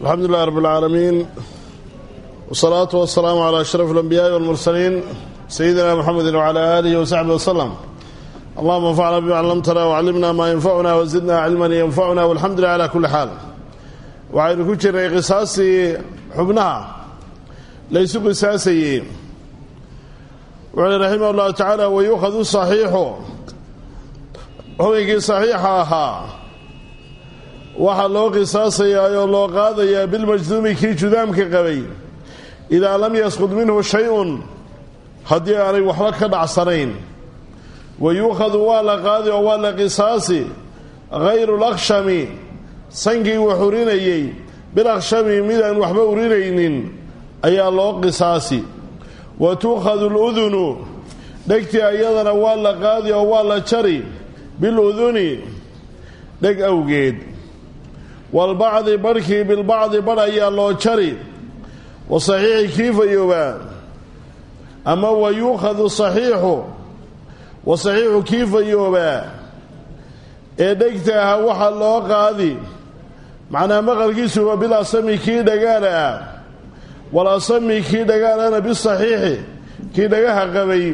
alxamdu lilah rab اlcaalamiin wsalaatu wasalaamu calى ashraf اlanbiyaai walmursaliin sayidina mxamedi wcala aalihi wasaxbi waslem allahuma anfacna bima callamtana wcallimna maa yanfacuna wazidna cilman yanfacuna walxamdu lilah cala kuli xaal waxaynu ku jirnay qisaastii xubnaha laysu qisaasayey wuxuuli raximah اllahu tacaala wayuukhadu saxiixu xubinkii saxiixa ahaa waxaa loo qisaasayaa oo loo qaadayaa bilmajduumi kii judaamka qabay idaa lam yasqud minhu shay-un haddii aanay waxba ka dhacsanayn wa yuukhadu waa la qaadi oo waa la qisaasi hayru lakshami sankii wax urinayey bilakshami midaan waxba urinaynin ayaa loo qisaasi wa tuukhadu ludunu dhegtii ayadana waa la qaadi oo waa la jari biluduni dheg awgeed walbacdi barhkii bilbacdi badh ayaa loo jari wa saxiixi kii fayoobaa ama wa yuukhadu saxiixu wa saxiixu kii fayoobaa ee dhegta aha waxaa loo qaadi macnaa maqalkiisu waa bil asami kii dhagaala ah wal asami kii dhagaalana bisaxiixi kii dhagaha qabay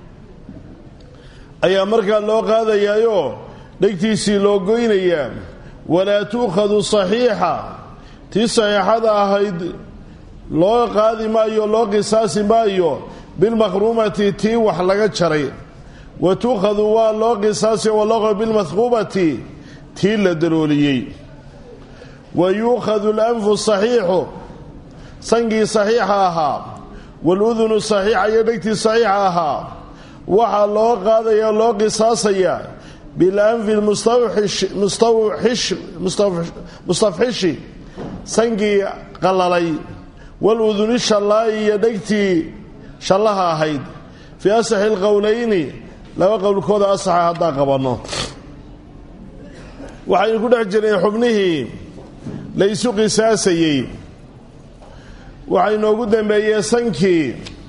ayaa markaa loo qaadayaayoo dhegtiisii loo goynayaa walaa tuukhadu saxiixa tii saxiixada ahayd loo qaadi maayo loo qisaasi maayo bilmakhruumati tii wax laga jaray wa tuukhadu waa loo qisaasi walaqo bilmathquubati tii la dalooliyey wa yuukhadu alanfu saxiixu sankii saxiixa ahaa waaludunu saxiixa iyo dhegtii saxiixa ahaa waxaa loo qaadaya loo qisaasayaa bilanfi mustafxishi sankii qalalay waluduni shallaayi iyo dhegtii shallaha ahayd fii asaxi alqowlayni laba qowlkooda asaxa haddaan qabanno waxaynu ku dhex jirnay xubnihii laysu qisaasayey waxaa inoogu dambeeyey sankii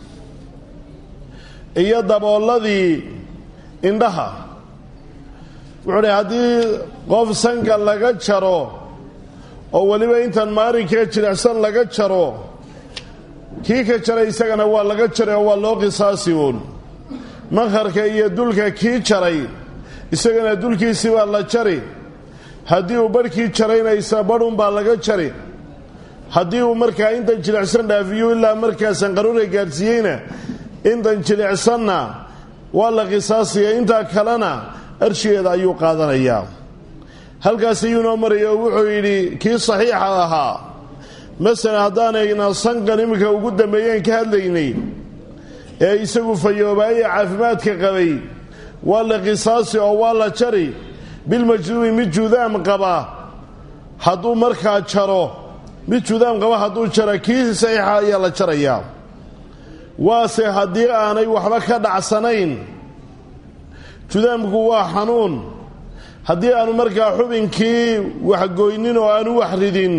iyo dabooladii indhaha wuxuu dhi haddii qof sanka laga jaro oo weliba intan maarinkae jilicsan laga jaro kii ka jaray isagana waa laga jaray oo waa loo qisaasi uun makharka iyo dulka kii jaray isagana dulkiisii baa la jari haddii uu barhkii jaraynaysa badhunbaa laga jari haddii uu markaa intan jilicsan dhaafiyo ilaa markaa sanqaruura gaadhsiiyeyna intan jilicsanna waa la qisaasaya intaa kalena arshigeeda ayuu qaadanayaa halkaas ayuu noo maraya oo wuxuu yidhi kii saxiixa ahaa masalan haddaanayna sankan iminka ugu dambeeyeen ka hadlaynay ee isagu fayoobaaye caafimaadka qabay waa la qisaasi oo waa la jari bilmajduumi mid juudaam qaba hadduu markaa jaro mid juudaam qaba hadduu jaro kii saxiixa ayaa la jarayaa waase haddii aanay waxba ka dhacsanayn judaamku waa xanuun haddii aanu markaa xubinkii waxgoynin oo aanu wax ridin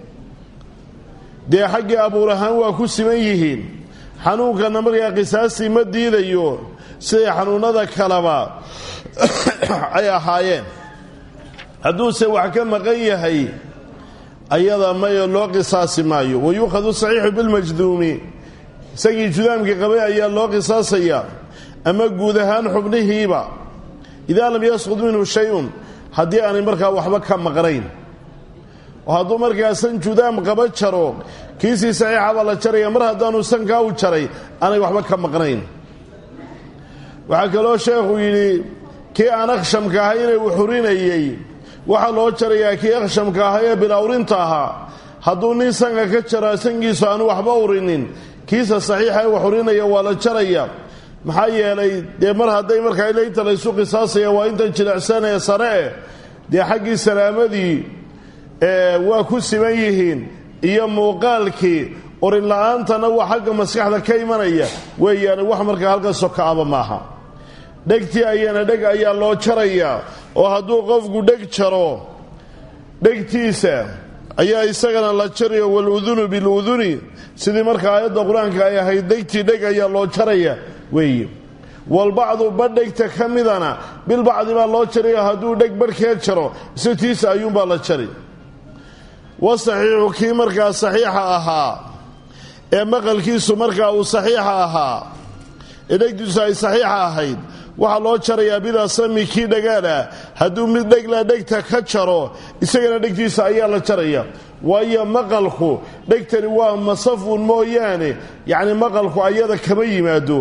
dee xaggii abuur ahaan waa ku siman yihiin xanuunkana markaa qisaastii ma diidayo siday xanuunnada kaleba ay ahaayeen hadduuse wax ka maqan yahay ayada mayo loo qisaasi maayo wa yuukhadu saxiixu bilmajduumi isagii judaamkii qabay ayaa loo qisaasayaa ama guud ahaan xubnihiiba idaa lam yasqud minhu shay-un haddii aanay markaa waxba ka maqnayn oo hadduu markaa san judaam qaba jaro kiisii saxiixabaa la jaraya mar haddaanu sankaa u jaray aanay waxba ka maqnayn waxaa kaloo sheekhu yidhi kii aan akhshamka ahay inay uxurinayey waxaa loo jarayaa kii akhshamka ahay ee bilawrinta ahaa hadduu nin sanka ka jaro sankiisu aanu waxba urinin kiisa saxiixa ee wax urinaya waa la jaraya maxaa yeelay dee mar hadday markaa ilaynta laysu qisaasaya waa intan jilicsan ee sare eh dee xaggii salaamadii waa ku siman yihiin iyo muuqaalkii urin la-aantana waa xagga maskaxda ka imanaya weeyaane wax markaa halka sokaaba maaha dhegtii ayana dheg ayaa loo jarayaa oo hadduu qofku dheg jaro dhegtiisa ayaa isagana la jarayo waludunu biluduni sidii marka aayadda qur-aanka ay ahayd dhegtii dheg ayaa loo jaraya weeye walbacdu badhegta ka midana bilbacdi baa loo jarayo hadduu dheg barhkeed jaro isatiisa ayuunbaa la jari wasaxiixu kii markaa saxiixa ahaa ee maqalkiisu markaa uu saxiixa ahaa ee dhegtiisu ay saxiixa ahayd waxaa loo jarayaa bilasami kii dhagaala hadduu mid dhegla dhegta ka jaro isagana dhegtiisa ayaa la jaraya waayo maqalku dhegtani waa masafuun mooyaane yacni maqalku ayada kama yimaado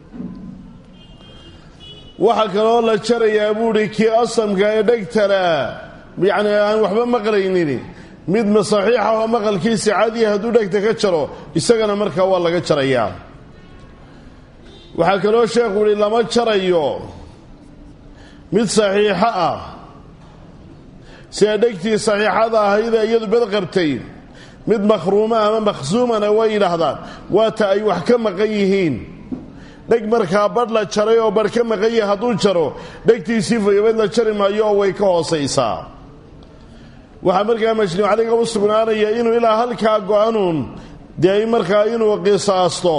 waxaa kaloo la jarayaa buuhi kii asamka ee dhegtala yacni aan waxba maqlaynin mid saxiixa oo maqalkiisa caadiya hadduu dhegta ka jaro isagana markaa waa laga jarayaa waxaa kaloo sheekhu uhi lama jarayo mid saxiixo ah sida dhegtii saxiixada ahaydee iyadu bed qabtay mid makhruuma ama makhsuumana way yidhaahdaan waata ay wax ka maqan yihiin dheg markaa badh la jaray oo badh ka maqan yahay hadduu jaro dhegtiisii fayobed la jari maayo oo way ka hoosaysaa waxaa markaa majnuucaliga u sugnaanaya inuu ilaa halkaa go-anuun dee markaa inuu qisaasto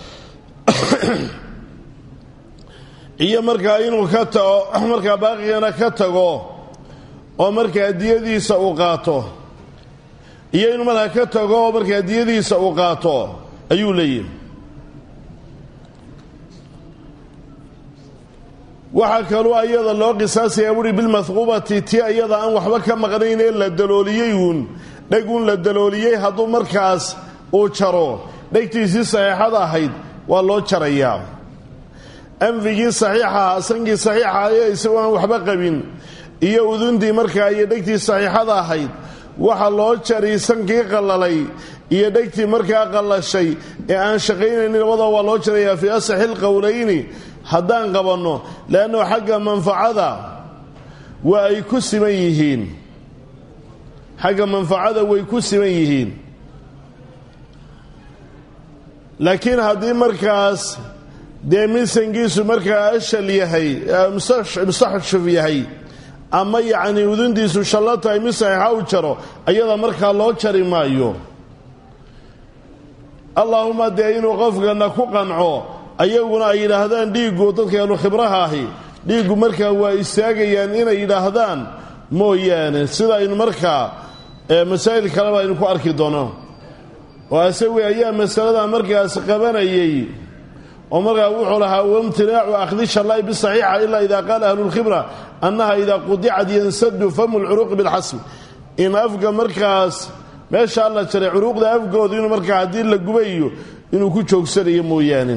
iyo markaa inuu ka tago markaa baaqigana ka tago oo markaa diyadiisa uu qaato iyo inuu markaa ka tago oo markaa diyadiisa uu qaato ayuu leeyihi waxaa kaluu ayada loo qisaasayaa buhi bilmahquubati ti ayada aan waxba ka maqnayn ee la dalooliyey uun dheg uun la dalooliyey hadduu markaas uu jaro dhegtiisii saxiixada ahayd waa loo jarayaa anfigii saxiixaha sankii saxiixaha ee isagoo aan waxba qabin iyo uduntii markaa iyo dhegtii saxiixada ahayd waxa loo jari sankii qallalay iyo dhegtii markaa qallashay ee aan shaqaynaynin labada waa loo jarayaa fii asaxi lqowlayni haddaan qabanno leannu xagga manfacada waa ay ku siman yihiin xagga manfacada way ku siman yihiin laakiin haddii markaas dee misankiisu markaa ashal yahay mustaxshuf yahay ama yacnii uduntiisu shallo tahay mid saxiixa u jaro ayada markaa loo jari maayo allaahuma dee inuu qofkana ku qanco ayaguna ay yidhaahdaan dhiiggu dadkeenu khibraha ahi dhiiggu markaa waa istaagayaan inay yidhaahdaan mooyaane sida aynu markaa masaa'il kaleba aynu ku arki doono oo asawi ayaa masalada markaas qabanayay oo markaa wuxuu lahaa wamtinaacu akhdi shallaa'i bisaxiixa ilaa idaa qaala ahlulkhibra annaha idaa qudicad yansadu famu lcuruuqi bilxasb in afka markaas meeshaa la jaray curuuqda afgooda inuu markaa haddii la gubayo inuu ku joogsanayo mooyaane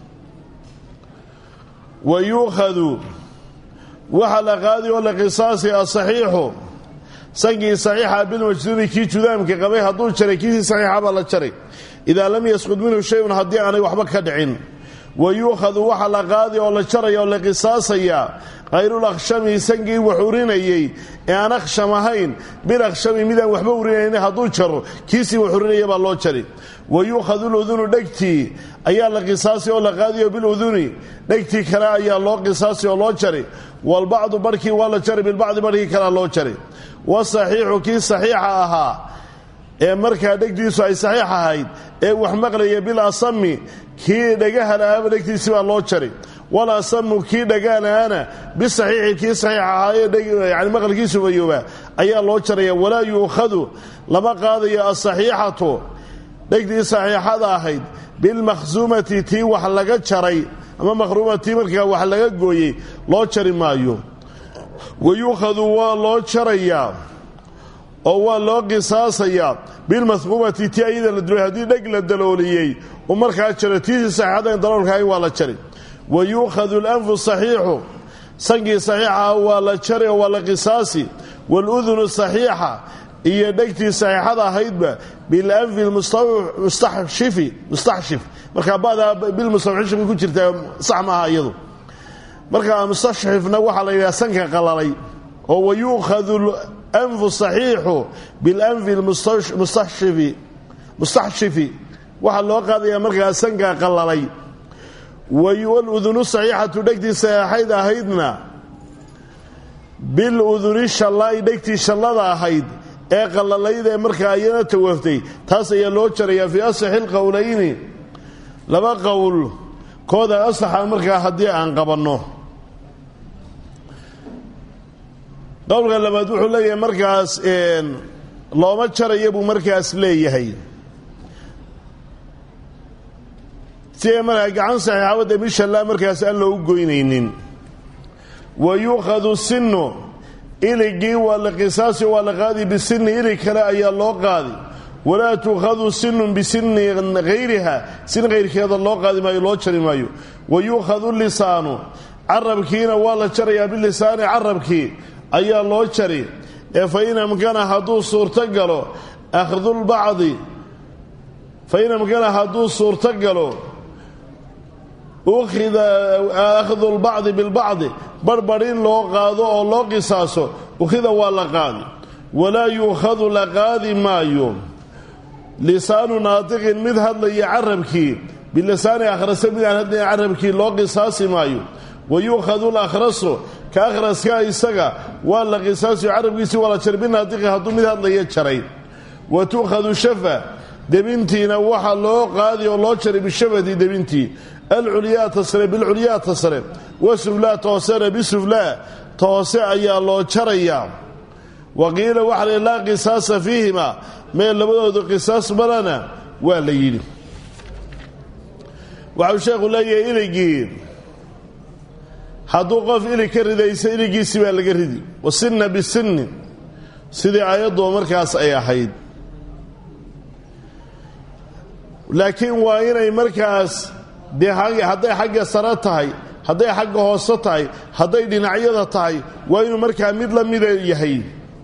wa yuukhadu waxaa la qaadi oo la qisaasi asaxiixu sankii saxiixa bilmajduumi kii judaamka qabay hadduu jaray kiisii saxiixa baa la jaray idaa lam yasqud minhu shayun haddii aanay waxba ka dhicin wa yuukhadu waxaa la qaadi oo la jaraya oo la qisaasayaa khayrulakhshami sankii wax urinayey ee aan akhsham ahayn bilakhshami midaan waxba urinaynin hadduu jaro kiisii wax urinaya baa loo jari wa yuukhadu ludunu dhegtii ayaa la qisaasi oo la qaadiyo biluduni dhegtii kale ayaa loo qisaasi oo loo jari walbacdu barhkii waa la jari bilbacdi barhkii kalea loo jari wasaxiixu kii saxiixa ahaa ee markaa dhegtiisu ay saxiix ahayd ee wax maqlaya bil asami kii dhagaha lahaaba dhegtiisi baa loo jari wal asamu kii dhagaalahaana bisaxiixi kii saxiix ahaa ee yani maqalkiisu bayoobaa ayaa loo jaraya walaa yuukhadu lama qaadayo asaxiixatu dhegtii saxiixada ahayd bilmakhsuumati tii wax laga jaray ama makhruumatii markaa wax laga gooyey loo jari maayo wa yuukhadu waa loo jarayaa oo waa loo qisaasayaa bilmahuubati ti ayada la duloy haddii dheg la dalooliyey uu markaa jaro tiisii saxiixadayn daloolkahay waa la jari wa yuukhadu alanfu saxiixu sankii saxiixaha waa la jari oo waa la qisaasi waaludunu saxiixa iyo dhegtii saxiixada ahaydba bilanfi mustaxshifi mustaxshif markaa badaa bilmustashif ku jirtaa sax maaha iyadu markaa mustaxshifna waxaa la yidhaha sanka qalalay oo wa yuukhadu anfu saxiixu bilanfi mustaxshifi mustaxshifi waxaa loo qaadaya markaa sanka qalalay waludunu saxiixatu dhegtii saxiixayd ahaydna biluduni shallaa'i dhegtii shallada ahayd ee qallalayd ee markaa ayana tawaftay taas ayaa loo jarayaa fii asaxi lqowlayni laba qowl kooda asaxa markaa haddii aan qabanno qowlka labaad wuxuu leeyahay markaas looma jaraya buu markaas leeyahay siday markaa gacan saxiixaabadda mishallaa markaas aan loogu goynaynin wa yuukhadu sinu iligii waa la qisaasi waa la qaadi bisinni ilig kale ayaa loo qaadi walaa tuukhadu sinun bisinni hayriha sin hayrkeeda loo qaadi maayo loo jari maayo wa yuukhadu lisaanu carabkiina waa la jarayaa bilisaani carabkii ayaa loo jari ee fa in amkana hadduu suurto galo akhdulbacdi fa in amkana hadduu suurto galo ukhida akhdu lbacdi bilbacdi barhbarh in loo qaado oo loo qisaaso ukhida waa la qaadi walaa yuukhadu la qaadi maayo lisaanu naatiqin mid hadlaya carabkii bilisaani akhrasa mid aan hadlaya carabkii loo qisaasi maayo wa yuukhadu lakhrasu ka akhraska isaga waa la qisaasiyo carabkiisii waa la jaray binaatiqi hadduu mid hadlaya jaray wa tuukhadu shafa debintiina waxa loo qaadi oo loo jaray bishafati debintii alculyaa tasre bilculyaa tasre wasuflaa toosena bisuflaa toose ayaa loo jarayaa wa qiila waxa la laa qisaasa fiihima mee labadoodu qisaas malana waa la yidhi waxau sheekhu leeyahay iligii hadduu qof ilig ka ridaysa iligiisi baa laga ridi wasinna bisinni sidii aayadduba markaas ay ahayd laakiin waa inay markaas dee hadday xagga sare tahay hadday xagga hoose tahay hadday dhinacyada tahay waa inuu markaa mid la mida yahay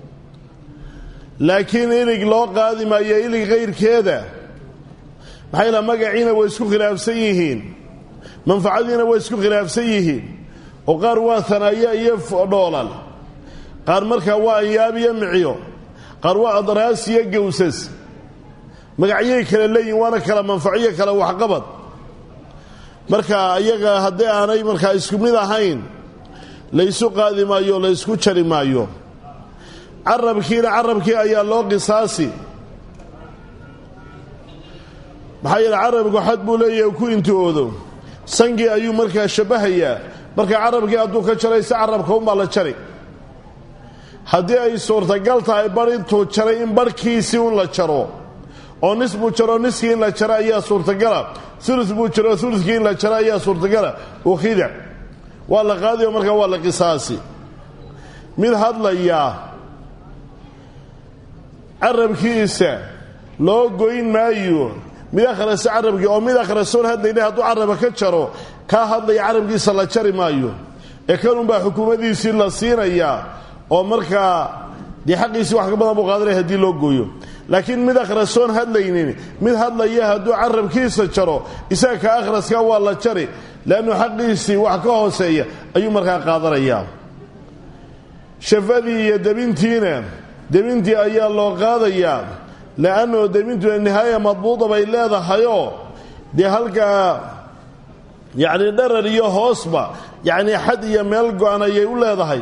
laakiin ilig loo qaadi maayo ilig kayrkeeda maxay la magaciina way isku khilaafsan yihiin manfacadiina way isku khilaafsan yihiin oo qaar waa hanaayo iyo dhoolal qaar markaa waa anyaab iyo micyo qaar waa adraas iyo gawsas magacyay kala leeyihin waana kala manfaciyo kala waxqabad marka iyaga haddii aanay markaa isku mid ahayn laysu qaadi maayo laysku jari maayo carabkiina carabkii ayaa loo qisaasi maxaa yeele carabku xad buu leeyahay ku intihoodo sangii ayuu markaa shabbahayaa marka carabkii hadduu ka jaraysa carabka unbaa la jari haddii ay suurtagal tahay bar intuu jaray in barhkiisii un la jaro oo nis buu jaro niskii in la jaro ayaa suurtagala ulu buu jaro ulukii in la jaro ayaa suurtagala ukhida waa la qaadiyo markaa waa la qisaasi mid hadlayaa carabkiisa loo goyn maayo mid akhrasa carabkii oo mid akhrasoon hadlayna hadduu caraba ka jaro kaa hadlaya carabkiisa la jari maayo ee kanunbaa xukuumadiisii la siinayaa oo markaa dee xaqiisii wax ka badan buu qaadanaya haddii loo gooyo laakiin mid akhrasoon hadlaynin mid hadlaya hadduu carabkiisa jaro isaga ka akhraska waa la jari leannu xaqiisii wax ka hooseeya ayuu markaa qaadanayaa shafadii iyo debintiina debintii ayaa loo qaadayaa le'annoo debintu nihaaya madbuuda bay leedahayoo dee halkaa yacni dharar iyo hoosba yacni xad iyo meel go-an ayay u leedahay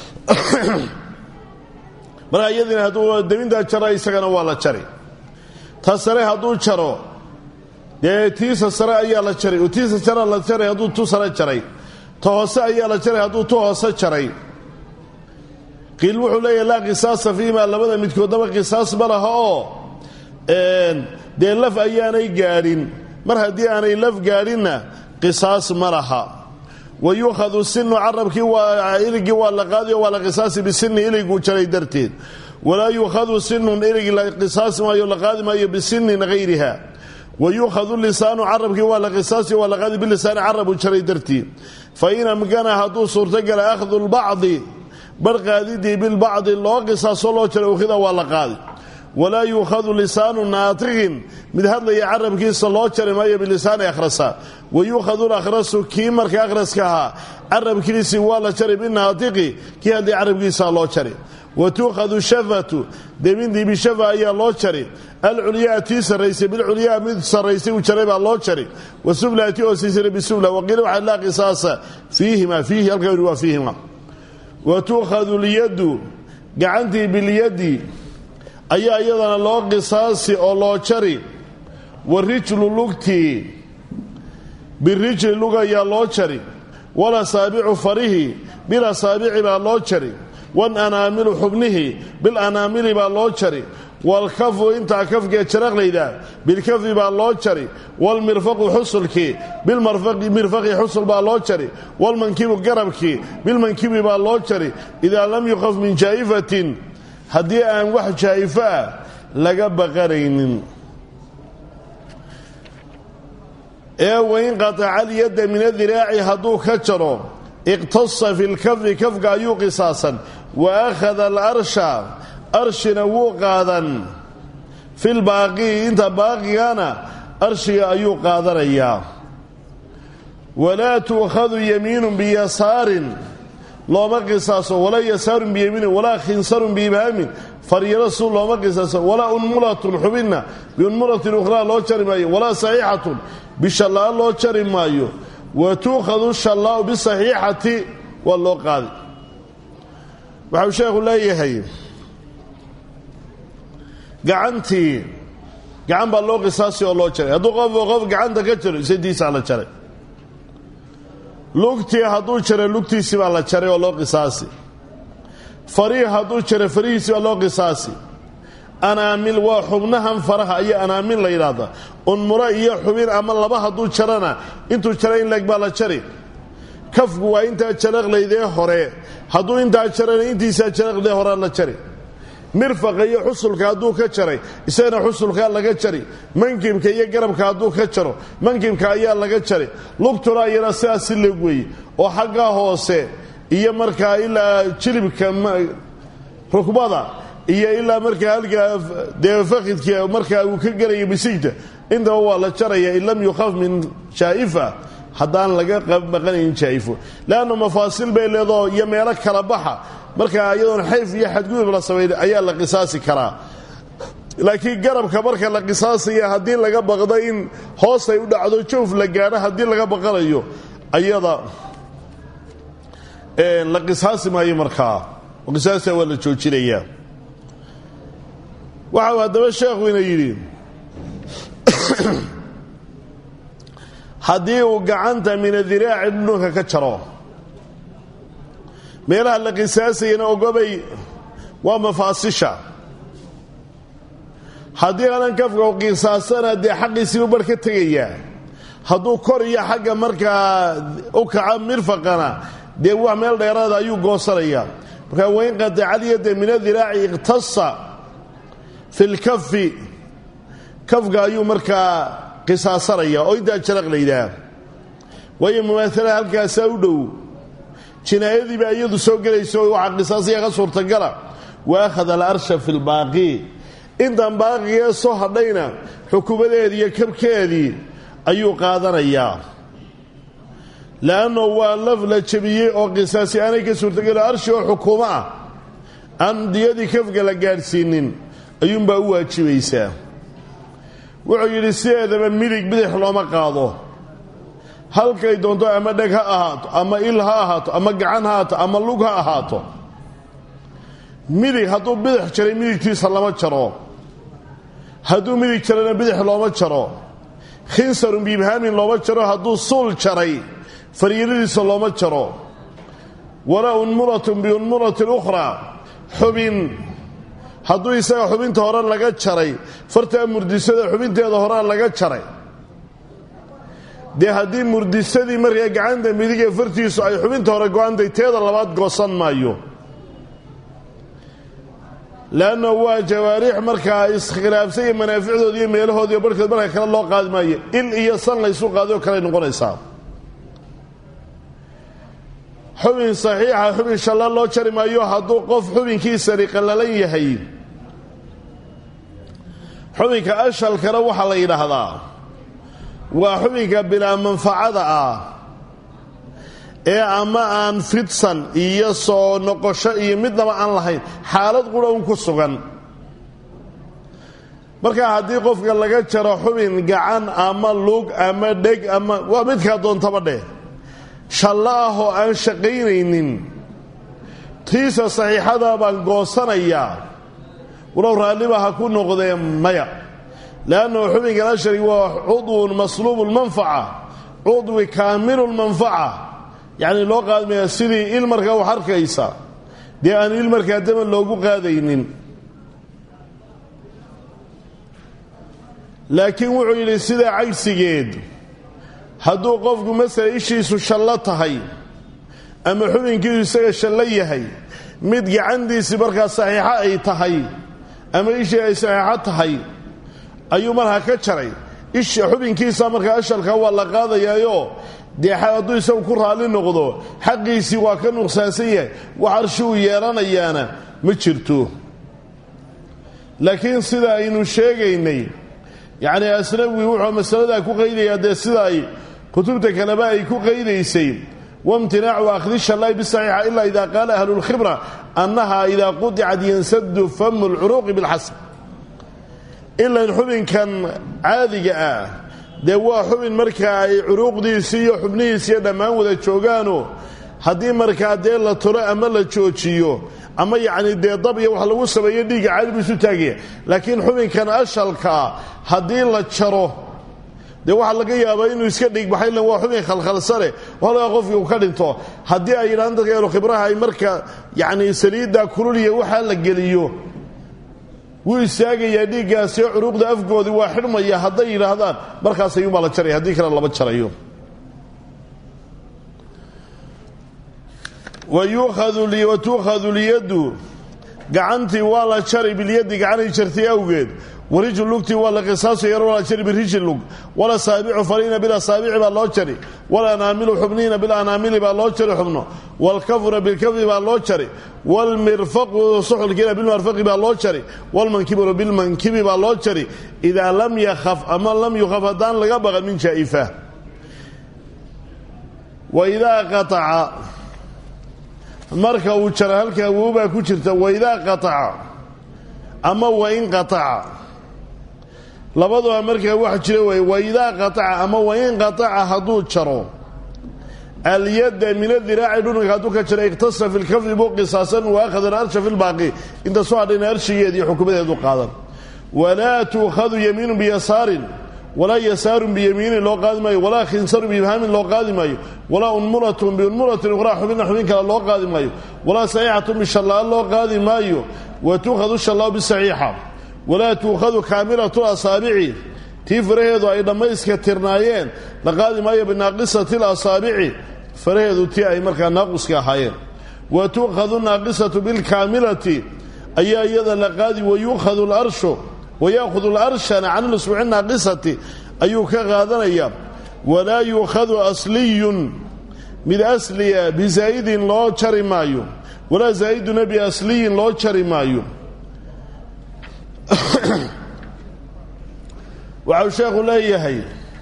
markaa iyadiina hadduu debintaa jaro isagana waa la jari ta sare hadduu jaro dee tiisa sare ayaa la jaray oo tiisa sare la jaray hadduu tu sare jaray ta hoose ayaa la jaray hadduu tu hoose jaray qiil wuxuu leeyahay laa qisaasa fiimaa labada midkoodnaba qisaas ma laha oo dee laf ayaanay gaadhin mar haddii aanay laf gaadhinna qisaas ma laha wa yuukhadu sinu carabkii waa iligii waa la qaadiyo waa la qisaasi bisini iliguu jaray darteed walaa yuukhadu sinun ilig la qisaasi maayo la qaadi maayo bisinin hayriha wa yuukhadu lisaanu carabkii waa la qisaasi waa la qaadi bilisaani carabuu jaray darteed fa in amkana hadduu suurtogala akhdu lbacdi bar qaadidii bilbacdi loo qisaaso loo jaray ukhida waa la qaadi walaa yuukhadu lisaanu naatiqin mid hadlaya carabkiisa loo jari maayo bilisaani akhrasa wa yuukhadu lakhrasu kii marka akhraska ahaa carabkiisii waa la jari binaatiqi kii hadlaya carabkiisa loo jari wa tuukhadu shafatu debintii bishafa ayaa loo jari alculyaa tii sarraysay bilculyaa mid sarraysay uu jaray baa loo jari wasufla tii hoosiisana bisufla waqiila waxaa laa qisaasa fiihima fiihi halka yidhi waa fiihima wa tuukhadu lyaddu gacantii bilyaddi ayaa iyadana loo qisaasi oo loo jari wa rijlu lugtii birijli lug ayaa loo jari walasaabicu farihi bilasaabici baa loo jari wananaamilu xubnihi bilanaamili baa loo jari waalkafu intaa kafkee jaraqlayda bilkafi baa loo jari waalmirfaqu xusulkii bilmirfaqi xusul baa loo jari waalmankibu garabkii bilmankibi baa loo jari idaa lam yuqaf min jaa'ifatin haddii aan wax jaa'ifo ah laga baqanaynin ee wain qataca alyadda min adiraaci hadduu ka jaro iqtasa fi lkafi kafka ayuu qisaasan wa akhada alarsha arshina wuu qaadan fi lbaaqii inta baaqigana arshiga ayuu qaadanayaa walaa tuukhadu yamiinun biyasaarin looma qisaaso walaa yasaarun biyamiinin walaa khinsarun biibhaamin faryaro su looma qisaaso walaa unmulatun xubinna biunmulatin ukhraa loo jari maayo walaa saxiixatun bishallaa loo jari maayo wa tuukhadu shallaau bisaxiixati waa loo qaadi waxau sheekhu leeyahay gacantii gacan baa loo qisaasi oo loo jaray hadduu qof qof gacanta ka jaro isadiisaa la jaray lugtii hadduu jaray lugtiisii baa la jaray oo loo qisaasi fariih hadduu jaray farihiisii baa loo qisaasi anaamil waa xubnahan faraha iyo anaamil la yidhaahda unmuro iyo xubin ama laba hadduu jarana intuu jaray in leeg baa la jari kafku waa intaa jaraqlaydee hore hadduu intaa jarana intiisaa jaraqlaydee horea la jari mirfaqa iyo xusulka hadduu ka jaray isagana xusulkaa laga jari mankibka iyo garabka hadduu ka jaro mankibka ayaa laga jari lugtuna iyana sidaas si leeg weeye oo xagga hoose iyo markaa ilaa jilibka rukbada iyo ilaa markaa halkaa dee fakidka markaa uu ka gelayo bisigta intaba waa la jaraya in lam yukhaf min jaa'ifa haddaan laga baqanayn jaa'ifo leanna mafaasil bay leedoo iyo meelo kala baxa markaa iyadoon xayf iyo xadgudub la samayn ayaa la qisaasi karaa laakiin garabka marka la qisaasaya haddii laga baqdo in hoos ay u dhacdo jawf la gaadho haddii laga baqanayo ayada la qisaasi maayo markaa qisaasta waa la joojinayaa waxau haddaba sheekhuina yidhi haddii uu gacanta min adiraaci dhununka ka jaro meelaha la qisaasayana ogobay waa mafaasisha haddii aanan kafka qisaasana dee xaqiisiibu bar ka tegayaa hadduu kor iyo xagga markaa u kaco mirfaqana dee wax meel dheeraada ayuu goosanayaa markaa wain qatacaliyada min adiraaci iqtasa fi lkafi kafka ayuu markaa qisaasanaya oo intaa jaraq layidhaah waayo mumaaala halkaasaa u dhow jinaayadii baa iyadu soo gelayso waxaa qisaasaya ka suurtagala wa akhada alarsha fi lbaaqi intan baaqigee soo hadhayna xukumadeedii iyo kabkeedii ayuu qaadanayaa le'anno waa laf la jebiyey oo qisaasi aanay ka suurtagelo arshi oo xukuumo ah aan diyadii kafga la gaadhsiinin ayuunbaa u waajibaysaa wuxuu yidhi sideedaba midig bidix looma qaado halkay doonto ama dheg ha ahaato ama il ha ahaato ama gacan ha ahaato ama lug ha ahaato midig hadduu bidix jaray midigtiisa lama jaro hadduu midig jarana bidix looma jaro khinsarun biibhaamin looma jaro hadduu suul jaray fariiradiisa looma jaro walaa unmuratun biunmuratin ukhraa xubin hadduu isaga xubinta hore laga jaray fartaa murdisada xubinteeda horea laga jaray dee haddii murdisadii markaa gacanta midig ee fartiisu ay xubinta hore go-antay teeda labaad goosan maayo leanna waa jawaariix markaa iskhilaafsan iyo manaaficdooda iyo meelahoodiiyo barhkood marka kale loo qaadi maayo il iyo san laysu qaadayoo kaley noqonaysaa xubin saxiixa xubin shalla loo jari maayo hadduu qof xubinkiisani qallalan yahay xubinka ashalkana waxaa la yidhaahdaa waa xubinka bilaa manfacada ah ee ama aan fidsan iyo soo noqosho iyo midnaba aan lahayn xaalad qura un ku sugan markaa haddii qofka laga jaro xubin gacan ama lug ama dheg ama waa midkaa doontaba dheh shallo ah oo aan shaqaynaynin tiisa saxiixada baan goosanayaa walow raalliba ha ku noqdee maya leannahu xubinkan ashari waa cudwun masluubu lmanfaca cudwi kaamilu lmanfaca yacni loo qaadmaya sidii il markaa wax arkaysa dee aan il markaa daman loogu qaadaynin laakiin wuxuu yidhi sidaa cagsigeed hadduu qofku masala ishiisu shallo tahay ama xubinkiisu isaga shallo yahay mid gacantiisii markaa saxiixo ay tahay ama ishii ay saxiixo tahay ayuu markaa ka jaray isha xubinkiisa markaa ashalka waa la qaadayaayo dee hadduu isagu ku raalli noqdo xaqiisii waa ka nuqsaansan yahay wax arshi uu yeelanayaana ma jirto laakiin sida aynu sheegaynay yacni asnawi wuxuu masaladaa ku qaydayaa dee sida ay kutubta kaleba ay ku qaydaysay wamtinaacu akhdi shallaahi bisaxiixa ilaa idaa qaala ahlulkhibra annaha idaa qudicad yansadu famu lcuruuqi bilxasb ilan xubinkan caadiga ah dee waa xubin markaa ay curuuqdiisii iyo xubnihiisiiyo dhammaan wada joogaano haddii markaa dee la tolo ama la joojiyo ama yacni dee dab iyo wax lagu sameeyo dhiigga caadi buu isu taagaya laakiin xubinkan ashalkaa haddii la jaro dee waxaa laga yaabaa inuu iska dhigbaxay ilan waa xubin khalkhalsane walaga qofkii uu ka dhinto haddii ay yidhahaan dadka eelu khibraha ay marka yacni saliiddaa kululiya waxaa la geliyo wuu istaagayaa dhiiggaasiyo curuuqda afgoodii waa xidhmaya hadday yidhaahdaan markaas ayuunbaa la jaraya haddii kale lama jarayo wa tuukhadu lyaddu gacantii waa la jari bilyaddi gacanay jartay awgeed warijlu lugtii waa la qisaaso yar waa la jari birijli lug wala saabicu fariina bilasaabici baa loo jari walanaamilu xubniina bilanaamili baa loo jari xubno walkafuna bilkafi baa loo jari walmirfaqu suxulkiina bilmarfaqi baa loo jari walmankibuna bilmankibi baa loo jari idaa lam yakhaf ama lam yukhaf haddaan laga baqan min jaa'ifa waidaa qataca marka uu jara halkaa wowbaa ku jirta waidaa qataca ama wain qataca labaduba markaa wax jira wey waidaa qataca ama wain qataca hadduu jaro alyadda min adiraaci dhununka hadduu ka jaro iqtasa fi lkafi buu qisaasan wa akhada alarsha fi lbaaqi inta soo hadhayna arshigeedii xukumadeedu qaadan walaa tuukhadu yamiinu biyasaarin walaa yasaarun biyamiinin loo qaadi maayo walaa khinsarun biibhaamin loo qaadi maayo walaa unmulatun biunmulatin ukhraa xubinna xubin kale loo qaadi maayo walaa saxiixatun bishallaal loo qaadi maayo wa tuukhadu shallaau bisaxiixa walaa tuukhadu kaamilatu asaabici tii faraheedu ay dhammayska tirnaayeen la qaadi maayo binaaqisati lasaabici faraheedu tii ay markaa naaquska ahaayeen wa tuukhadu naaqisatu bilkaamilati ayaa iyada la qaadi wayuukhadu larshu wayaahudu larshana can lusbuuci naaqisati ayuu ka qaadanaya walaa yuukhadu asliyun mid asliya bizaa'idin loo jari maayo walaa zaa'iduna biasliyin loo jari maayo waxau sheekhu leeyahay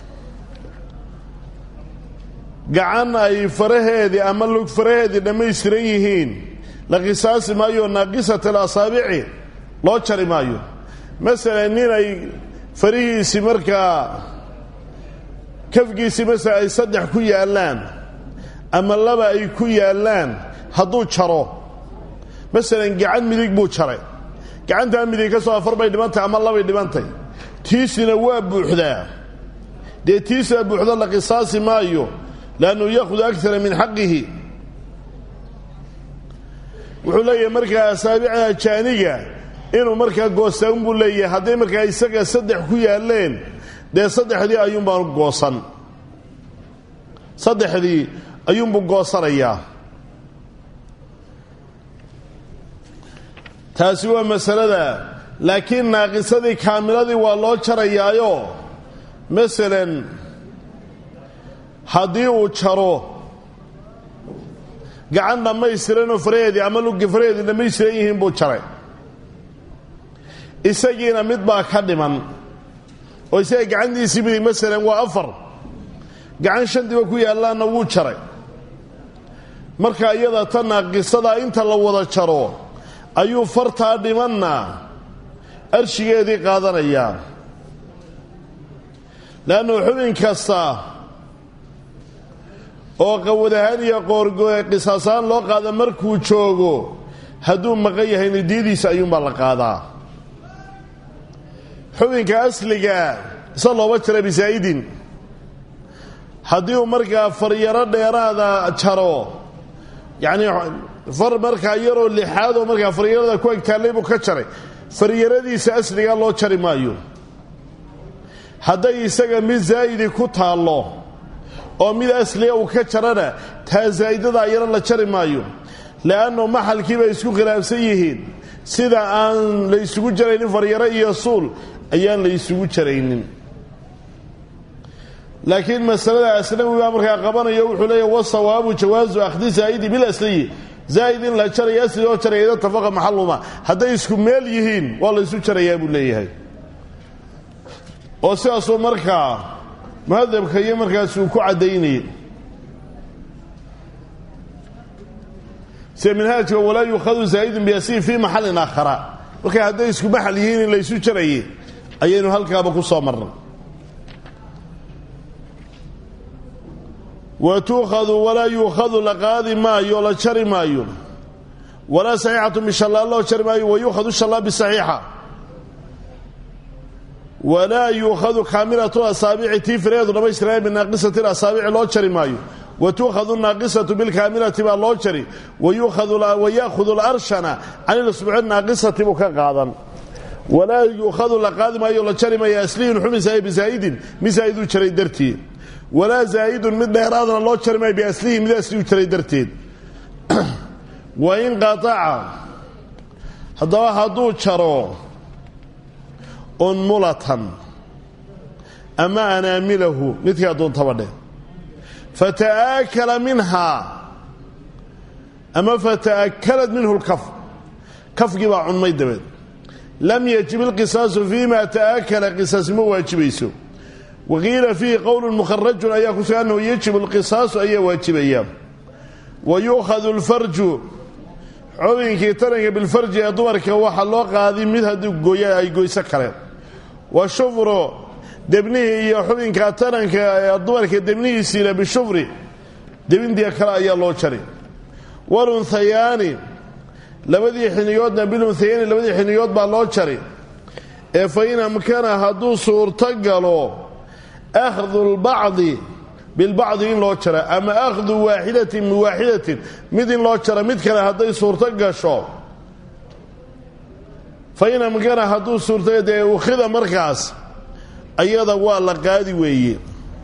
gacan ay faraheedii ama lug faraheedii dhammaystiran yihiin la qisaasi maayo naaqisat alasaabici loo jari maayo masalan nin ay farihiisii markaa kafgiisii masala ay saddex ku yaallaan ama laba ay ku yaallaan hadduu jaro masalan gacan midig buu jaray gacantaa midig ka soo afar bay dhibantay ama labay dhibantay tiisina waa buuxdaa dee tiisaa buuxda la qisaasi maayo liannu yaahudu akara min xaqihi wuxuu leeyahay markaa asaabicda jaaniga inuu markaa goostaan buu leeyahay hadday markaa isaga saddex ku yaalleen dee saddexdii ayuunbaanu goosan saddexdii ayuunbuu goosanayaa taasi waa masalada laakiin naaqisadii kaamiladii waa loo jarayaayo masalan haddii uu jaro gacan dhammaystiranoo faraheedii ama luggi faraheedii dhammaystiran yihiin buu jaray isagiina mid baa ka dhiman oo isaga gacantiisii midig masalan waa afar gacan shantiba ku yaallaanna wuu jaray marka iyada ta naaqisadaa inta la wada jaro ayuu fartaa dhimanna arshigeedii qaadanayaa leannu xubin kasta oo qawadahaan iyo qoorqisaasaan loo qaada markuu joogo hadduu maqan yahay nidiyadiisa ayuunbaa la qaadaa xubinka asliga isa looba jara bisaa'idin haddii uu markaa faryaro dheeraada jaro yacnii far markaa yaroo lixaad oo markaa faryarada ku egtaallay buu ka jaray faryaradiisa asligaa loo jari maayo hadday isaga mid zaa'idi ku taallo oo mid asliya uu ka jarana taa zaa'idada ayana la jari maayo le'anno maxalkii bay isku khilaafsan yihiin sida aan la ysugu jaraynin faryaro iyo suul ayaan la ysugu jaraynin laakiin masalada aslawi baa markaa qabanayo wuxuu leeya wasawaabu jawaasu akhdi zaa'idi bilasliyi zaa'id in la jaraya asli oo jaraya ida tafaqa maxaluma hadday isku meel yihiin waa la ysu jarayaa buu leeyahay oo sidaasuu markaa muhadabka iyo markaas uu ku caddaynayay sida minhaajka walaa yuukhadu zaa'idun biasliyi fii maxallin aakhara markay hadday isku maxal yihiin in la ysu jarayay ayaynu halkaaba ku soo marnay wa tuukhadu walaa yuukhadu la qaadi maayo la jari maayo walaa saxiixatu bishallaal loo jari maayo wa yuukhadu shallaa bisaxiixa walaa yuukhadu kaamilatu asaabici tii fireedu dhammaystiraa binaaqisati asaabici loo jari maayo wa tuukhadu naaqisatu bilkaamilati baa loo jari wa ya'khudu alarshana can ilusbuuci naaqisati buu ka qaadan walaa yuukhadu la qaadi maayo la jari maayo asliyun xumisaye bisaa'idin mid saa'iduu jaray dartii walaa zaa'idun mid dheeraadna loo jari maayo biaslihi mid asliu jaray darteed wa in qataca haddaba hadduu jaro unmulatan ama anaamilahu midkaa doontaba dheh fata'aakala minhaa ama fata'akalad minhu lkaf kafgii baa cunmay dabeed lam yajib ilqisaasu fiima ta'aakala qisaas ma waajibayso waqiila fiihi qowlu mukharajun ayaa ku sugan annahu yajibu alqisaasu ayaa waajibaya wa yuukhadu alfarju xubinkii taranka bilfarji ee dumarka waxaa loo qaadi mid haddii gooya ay goyso kale wa shufru debnihii iyo xubinka taranka ee dumarka debnihiisiina bishufri debindiga kale ayaa loo jari walunhayaani labadii xiniyoodna bilunhayaani labadii xiniyood baa loo jari ee fa in amkana hadduu suurto galo akhdu lbacdi bilbacdi in loo jara ama akhdu waaxidatin min waaxidatin mid in loo jara mid kale hadday suurto gasho fa in amkana hadduu suurto dee ukhida markaas ayada waa la qaadi weeye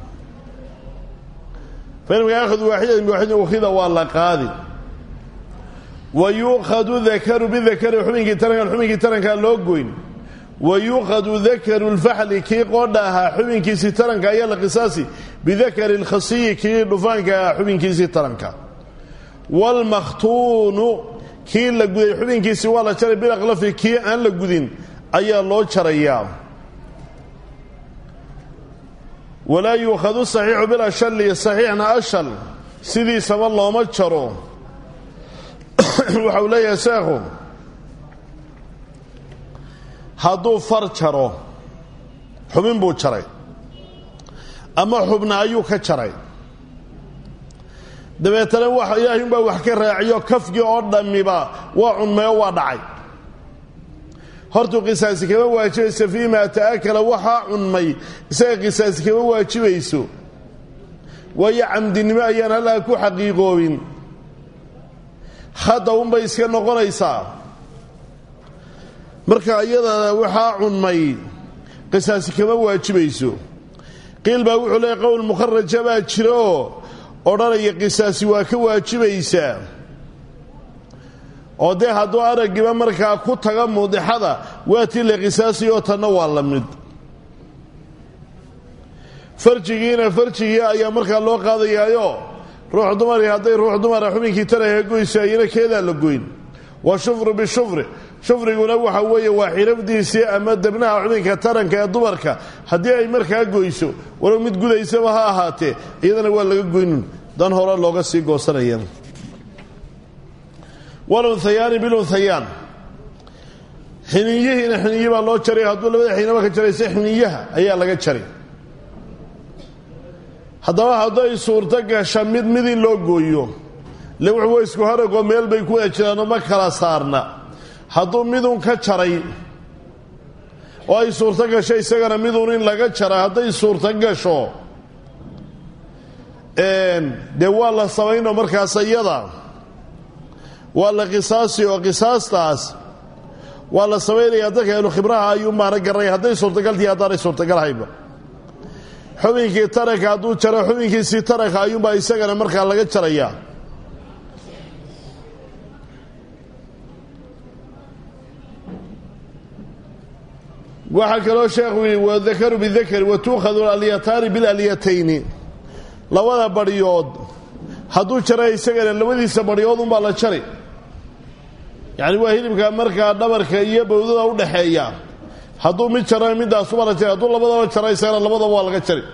fa in amkana akhdu waaxidatin min waaxidatin ukhida waa la qaadi wa yuukhadu dakaru bidakari xubinkii tarankan xubinkii tarankaa loo goyn wa yuukhadu dakaru lfaxli kii qoodha ahaa xubinkiisii taranka ayaa la qisaasi bidakari lkhasiyi kii dhufaanka ahaa xubinkiisii taranka waalmakhtuunu kii la guday xubinkiisii waa la jaray bilaqlafi kii aan la gudin ayaa loo jarayaa walaa yuukhadu saxiixu bilashali saxiixna ashal sidiisaba looma jaro waxa uu leeyahay sheekhu hadduu far jaro xubin buu jaray ama xubna ayuu ka jaray dabeetana wax ilaahay unbaa wax ka raaciyo kafgii oo dhammiba waa cunmayo waa dhacay hortuu qisaasi kama waajibayso fii maa ta'akala waxaa cunmay isaga qisaasi kama waajibayso waayo camdinimo ayaan halkaa ku xaqiiqoobin hadda unbay iska noqonaysaa marka iyadana waxaa cunmay qisaasi kama waajibayso qiil baa wuxuu leeyahy qowl mukharaja baa jira oo odhanaya qisaasi waa ka waajibaysaa oo dee hadduu araggiba markaa ku taga muudixada waa tii la qisaasiyoo tanna waa la mid farjigiina farjigii ayaa markaa loo qaadayaayo ruux dumari hadday ruux dumara xubinkii taraha goyso ayana keedaa la goyn wa shufru bishufri shufriguna waxa weeye waa xirafdiisii ama debnaha xubinka taranka ee dumarka haddii ay markaa goyso walow mid gudaysaba ha ahaatee iyadana waa laga goynun dan hore looga sii goosanaya walunhayaani bilunhayaan xiniyihiina xiniyi baa loo jaray hadduu labada xinaba ka jarayse xiniyaha ayaa laga jaray haddaba hadday suurto gasha mid mid in loo gooyo le wuxuu wa isku haragoo meel bay ku wada jiraanoo ma kala saarna hadduu midun ka jaray oo ay suurto gasho isagana midun in laga jara hadday suurto gasho dee waa la samaynoo markaas iyada waa la qisaasi oo qisaastaas waa la samaynayaa dadka ahlu khibraha ayuu maana garanaya hadday suurtagaltii haddaanay suurtagalhayba xubinkii taranka hadduu jaro xubinkiisii taranka ayuunbaa isagana markaa laga jarayaa waxaa kaloo sheekhu yidhi wadakaru bidakari wa tuukhadu alyataani bilalyatayni labada badhyood hadduu jara isagana labadiisa badhyood unbaa la jari yacni waa hilibka markaa dhabarka iyo bowdada u dhaxeeya hadduu mid jara middaasuba la jari hadduu labadaba jara isagana labadaba waa laga jari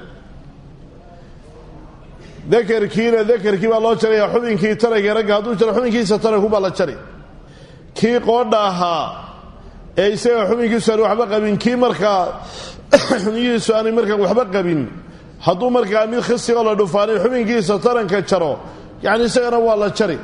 dakarkiina dakarkii baa loo jaraya xubinkii taranka ragga hadduu jaro xubinkiisa tarankunbaa la jari kii qoodha ahaa ee isaga xubinkiisu aan waxba qabin kii markaa xubinkiisu aanay markaa waxba qabin hadduu markaa mid khisigoo la dhufaanay xubinkiisa taranka jaro yacni isagana waa la jari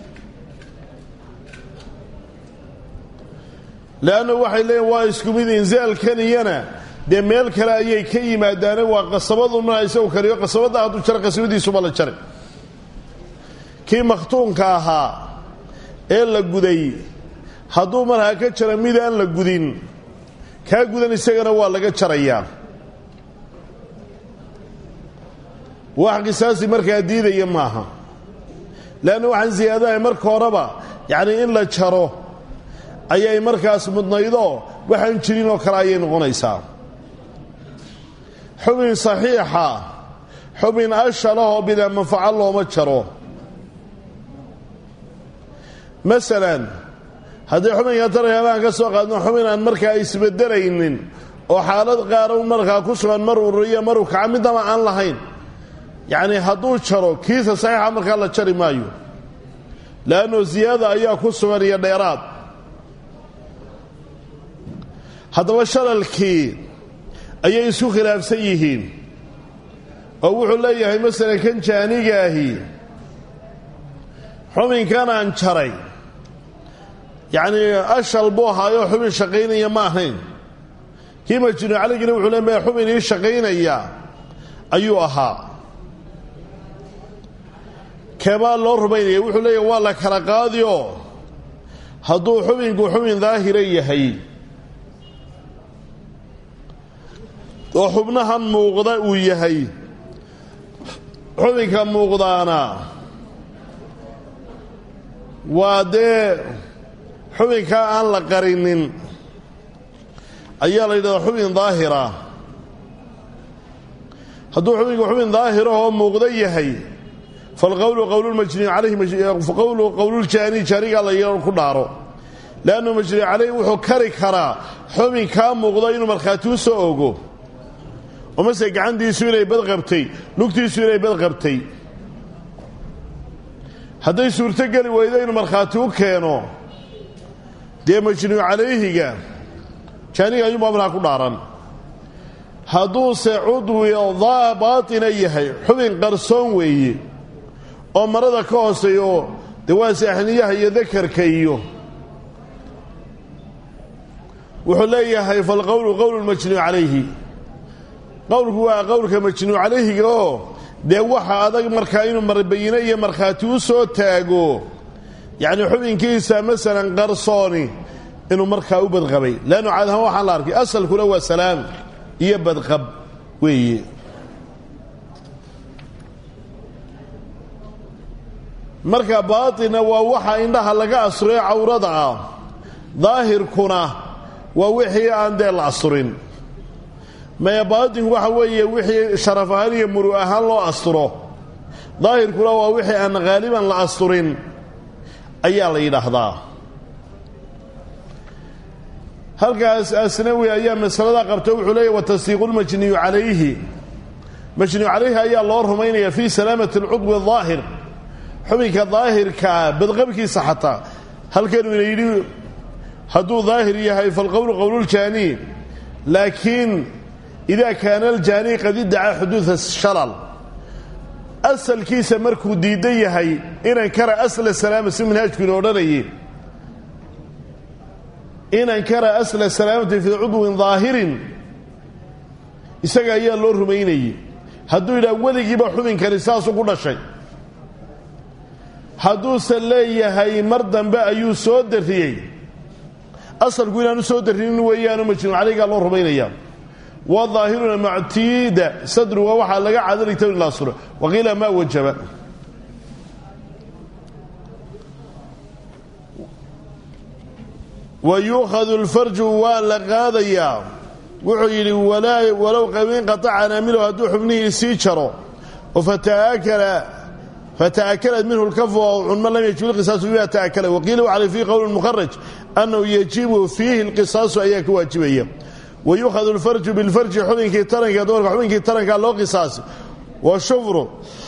leanna waxay leeyiin waa isku mid inzaalkaniyana dee meel kale ayay ka yimaadaane waa qasabaduna isagu kariyo qasabadda hadduu jaro qasabadiisuba la jari kii makhtuunka ahaa ee la guday hadduu markaa ka jaro mid aan la gudin kaa gudan isagana waa laga jarayaa wax qisaasi markaa diidaya maaha leanna waxaan siyaadahay marka horeba yacnii in la jaro ayay markaas mudnaydoo waxaan jirin oo kale ayay noqonaysaa xubin saxiixa xubin ashalahoo bilaa manfaco looma jaro masalan haddii xubinka taranka baan ka soo qaadno xubin aan markaa isbedelaynin oo xaalad qaara un markaa ku sugan mar ururiyo maruu kaca midnaba aan lahayn yacni hadduu jaro kiisa saxiixa markaa la jari maayo leanno siyaada ayaa ku sugan iyo dheeraad haddaba shalalkii ayay isku khilaafsan yihiin oo wuxuu leeyahay masalan kan jaanigaahi xubinkan aan jaray yacnii ashal buu ahaayoo xubin shaqaynaya ma ahayn kii majnuu caligina wuxuu le maya xubin ii shaqaynaya ayuu ahaa keebaa loo rumaynaya wuxuu leeyahay waa la kala qaadioo hadduu xubinku xubin daahira yahay oo xubnahan muuqda uu yahay xubinka muuqdaana waa dee xubinkaa aan la qarinin ayaa la yidhahdaa xubin daahira hadduu xubinku xubin daahirahoo muuqda yahay falqowlu qowlulmajnii calayhi qowlu qowluljaani jaanigaa la yaro ku dhaaro leannu majnii calayhi wuxuu kari karaa xubinkaa muuqda inuu markhaati u soo ogo oo mase gacantiisu inay badqabtay lugtiisu inay badqabtay hadday suurto geli weydo inuu markhaati u keeno dee majnuu calayhiga jaaniga ayuunbaa markaa ku dhaaran hadduuse cudwi baatina yahay xubin qarsoon weeye oo marada ka hooseeyo dee waa saaxniyaha iyo dakarka iyo wuxuu leeyahay falqowlu qowlu majnuu calayhi qowlku waa qowlka majnuu calayhiga oo dee waxa adag markaa inuu marbayine iyo markhaati u soo taago yacni xubinkiisa masalan qarsooni inuu markaa u badqabay leannu caad ahaan waxaan la arkay asalkuna waa salaam iyo badqab weeye marka baatina waa waxa indhaha laga asuriyo cawrada ah daahirkuna waa wixii aan dee la asurin maya baatinku waxa weeye wixii sharaf ahaan iyo muru ahaan loo asturo daahirkuna waa wixii aan haaliban la asturin ayaa la yidhaahdaa halkaas asnawi ayaa masalada qabta wuxuu leeyahy watasdiiqu lmajniyu calayhi majniyu calayhi ayaa loo rumaynaya fii salaamati alcudwi daahir xubinka daahirkaa badqabkiisa xataa halkanu ina yidhi hadduu daahir yahay falqowlu qowluljaani laakiin ida kaana aljaani qad iddacaa xuduuda shalal asalkiisa markuu diidan yahay inan kara asla salaama si manhaajku ina odhanayay inan kara asla salaamati fii cudwin daahirin isaga ayaa loo rumaynayey hadduu yidhaha weligiiba xubinkani saasuu ku dhashay hadduuse leeyahay mar dambe ayuu soo darriyey asalku inaanu soo darrinin weeyaanu majnuu calaygaa loo rumaynayaa wadaahiruna mactiida sadruga waxaa laga cadarigta in la suro waqiila maa wajaba wa yuukhadu lfarju waa la qaadayaa wuxuu yidhi walow qabiin qataca anaamilow hadduu xubnihii sii jaro oo fata'akalad minhu lkafu oo cunmo lam yajib lqisaasu bima ta'akala waqiila wacalay fiihi qowl mukharaj annahu yajibu fiihi lqisaasu ayaa ka waajibaya wa yuukhadu lfarju bilfarji xubinkii taranka dumarka xubinkii tarankaa loo qisaasi wa shufru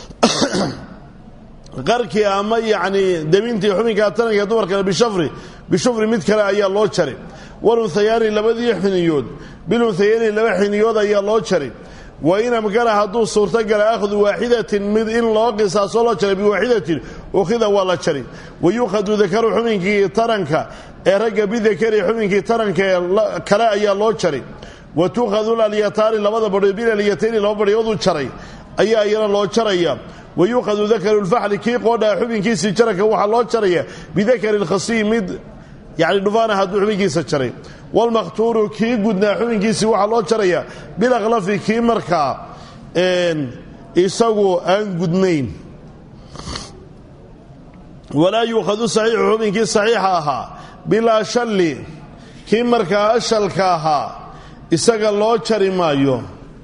qarkii ama yacni debintii xubinkaa taranka dumarkana bishafri bishufri mid kale ayaa loo jari walunhayaani labadii xiniyood bilunhayaani laba xiniyood ayaa loo jari wa in amkana hadduu suurtogala akhdu waaxidatin mid in loo qisaaso loo jaray biwaaxidatin ukhida waa la jari wa yuukhadu dakaru xubinkii taranka ee ragga bidakari xubinkii taranka ee kale ayaa loo jari wa tuukhadu lalyataani labada badhood bilalyatayni laba badhyooduu jaray ayaa iyana loo jaraya wa yuukhadu dakaru lfaxli kii qoodhaa xubinkiisii jaranka waxaa loo jaraya bidakari lkhasiy mid yacni dhufaana hadduu xubinkiisa jaray walmakhtuuru kii gudnaa xubinkiisii waxaa loo jaraya bilakhlafi kii markaa isagu aan gudnayn walaa yuukhadu saxiixu xubinkii saxiixa ahaa bilaa shalli kii markaa ashalka ahaa isaga loo jari maayo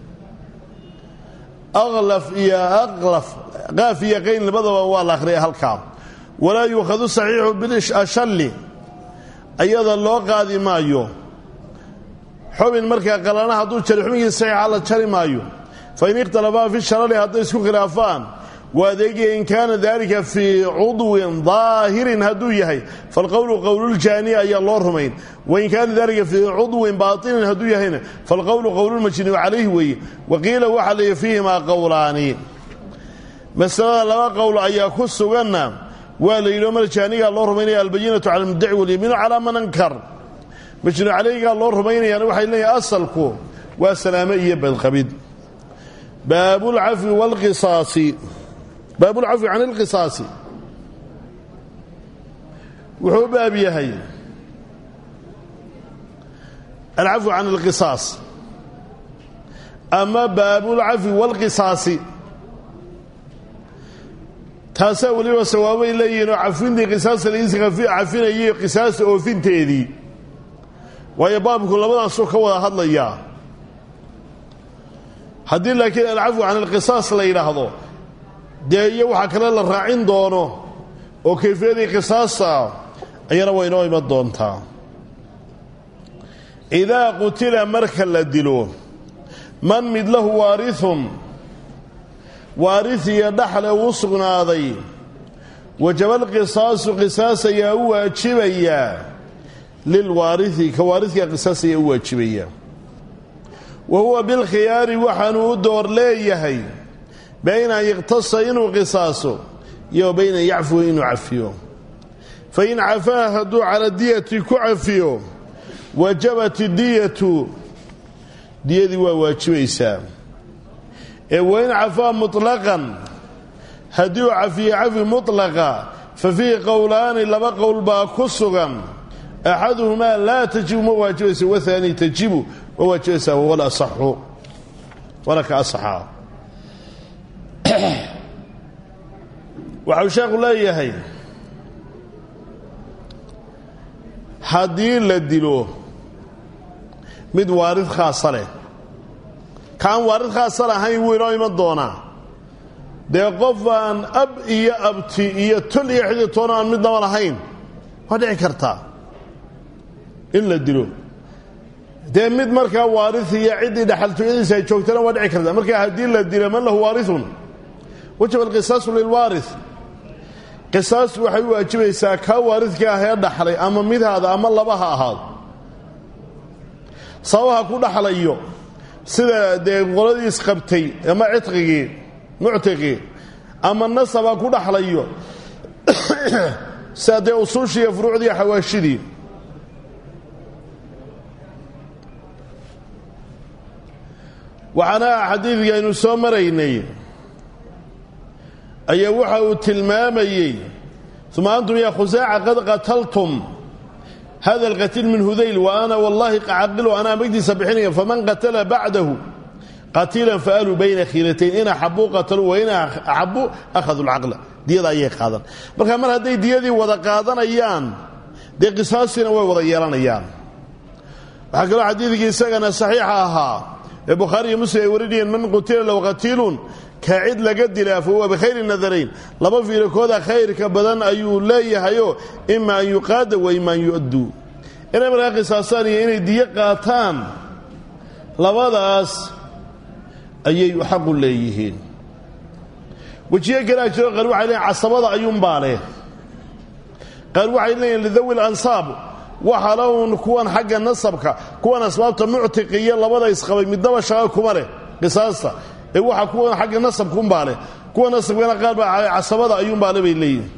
aklaf iyo aqlaf qaaf iyo qayn labadaba waa la akhriyay halkaa walaa yuukhadu saxiixu bilashalli ayada loo qaadi maayo xubin markaa qalana hadduu jari xubinkiisa saxiixa la jari maayo fain ikhtalafaa fi sharari hadday isku khilaafaan waa adeegaya in kaana dalika fii cudwin daahirin hadduu yahay falqowlu qowluljaani ayaa loo rumayn wain kaana dalika fii cudwin baatinin hadduu yahayna falqowlu qowlulmajnuu calayhi weeye waqiila waxaa leeya fiihimaa qowlaani masalada laba qowl ayaa ku suganna waa la yidhi mar jaanigaa loo rumaynaya albayinatu cala almuddaci walyamiinu calaa man ankar majnuu calayhigaa loo rumaynayaana waxay leeyahay asalku waa salaamo iyo badqabid baabulcafwi waalqisaasi baabulcafwi can ilqisaasi wuxuu u baab yahay alcafwu can alqisaas ama baabulcafwi waalqisaasi taasaa weliba sawaabay leeyihiin oo cafintii qisaasta laiisi cafinayay qisaasta oofinteedii waayo baabku labadaasuu ka wada hadlayaa haddii laakiin alcafwu can alqisaas la yidhaahdo dee iyo waxaa kale la raacin doono oo kayfiyadii qisaasta ayana waa inoo iman doontaa idaa qutila marka la dilo man mid lahu waarithun waaris iyo dhaxle uu sugnaaday wajaba alqisaasu qisaas ayaa u waajibayaa lilwaarihi ka waaridka qisaas ayaa u waajibaya wa huwa bilkhiyaari waxaanuu u door leeyahay bayna an yiqtasa inuu qisaaso iyo bayna yacfuwa inuu cafiyo fain cafaa hadduu cala diyati ku cafiyo wajabat diyatu diyadii waa waajibaysaa ee wain cafaa muطlaqan haddii uu cafiye cafi muطlaqa fa fiihi qowlaani laba qowl baa ku sugan axaduhumaa laa tajibu ma waajibaysa wahaani tajibu ma waajibaysaa wahuwa alasaxu waana ka asaxaa waxau sheekhu leeyahay haddii la dilo mid waarid khaasa leh kaan waarid khaasa lahayn wuu inoo iman doonaa dee qof aan ab iyo abti iyo tol iyo xiditoona aan midnaba lahayn waa dhici kartaa in la dilo dee mid markaa waarid iyo ciddii dhaxaltooyadiisa ay joogtana waa dhici kartaa markaa haddii la dilo man lahu waarithun wajaba alqisaasu lilwaari qisaas waxay u waajibaysaa kaa waaridka ah ee dhaxlay ama midhaada ama laba ha ahaado sababaha ku dhaxlayo sida dee qoladiis qabtay ama cidqigii muctiqii ama nasaba ku dhaxlayo sida dee usuushii iyo furuucdii xawaashidii waxaana xadiidkii aynu soo maraynay ayaa waxa uu tilmaamayey uma antum yaa khusaaca qad qataltum hada alqatiil min hudayl wa ana wallahi caqilu anaa magdiisa bixinaya faman qatala bacdahu qatiilan faaluu bayna khiilatayn in axabuu qataluu wa in axabuu akhaduu lcaqla diyada ayay qaadan marka mar hadday diyadii wada qaadanayaan dee qisaastina way wada yeelanayaan waxaa kaloo xadiidkii isagana saxiixa ahaa ee bukhaari iyo muslim ay warinayeen man qutila low qatiilun ka cid laga dilaa fa huwa bikhayri nadarayn laba fiirikooda khayrka badan ayuu leeyahayoo ima an yuqaada wa ima an yu'adduu inay markaa qisaastaan iyo inay diyo qaataan labadaas ayay xaqu leeyihiin wejiyo kalaa jiro qaar waxay leeyiin casabada ayuunbaa leh qaar waxay leeyihin lidawi lansaab waxa laun kuwan xagga nasabka kuwan asbaabta muctiqiya labada isqabay midnaba shaqa kuma leh qisaasta ee waxa kuwan xagga nasabkuunbaa leh kuwa nasabkana qaar baa casabada ayuunbaa le bay leeyihin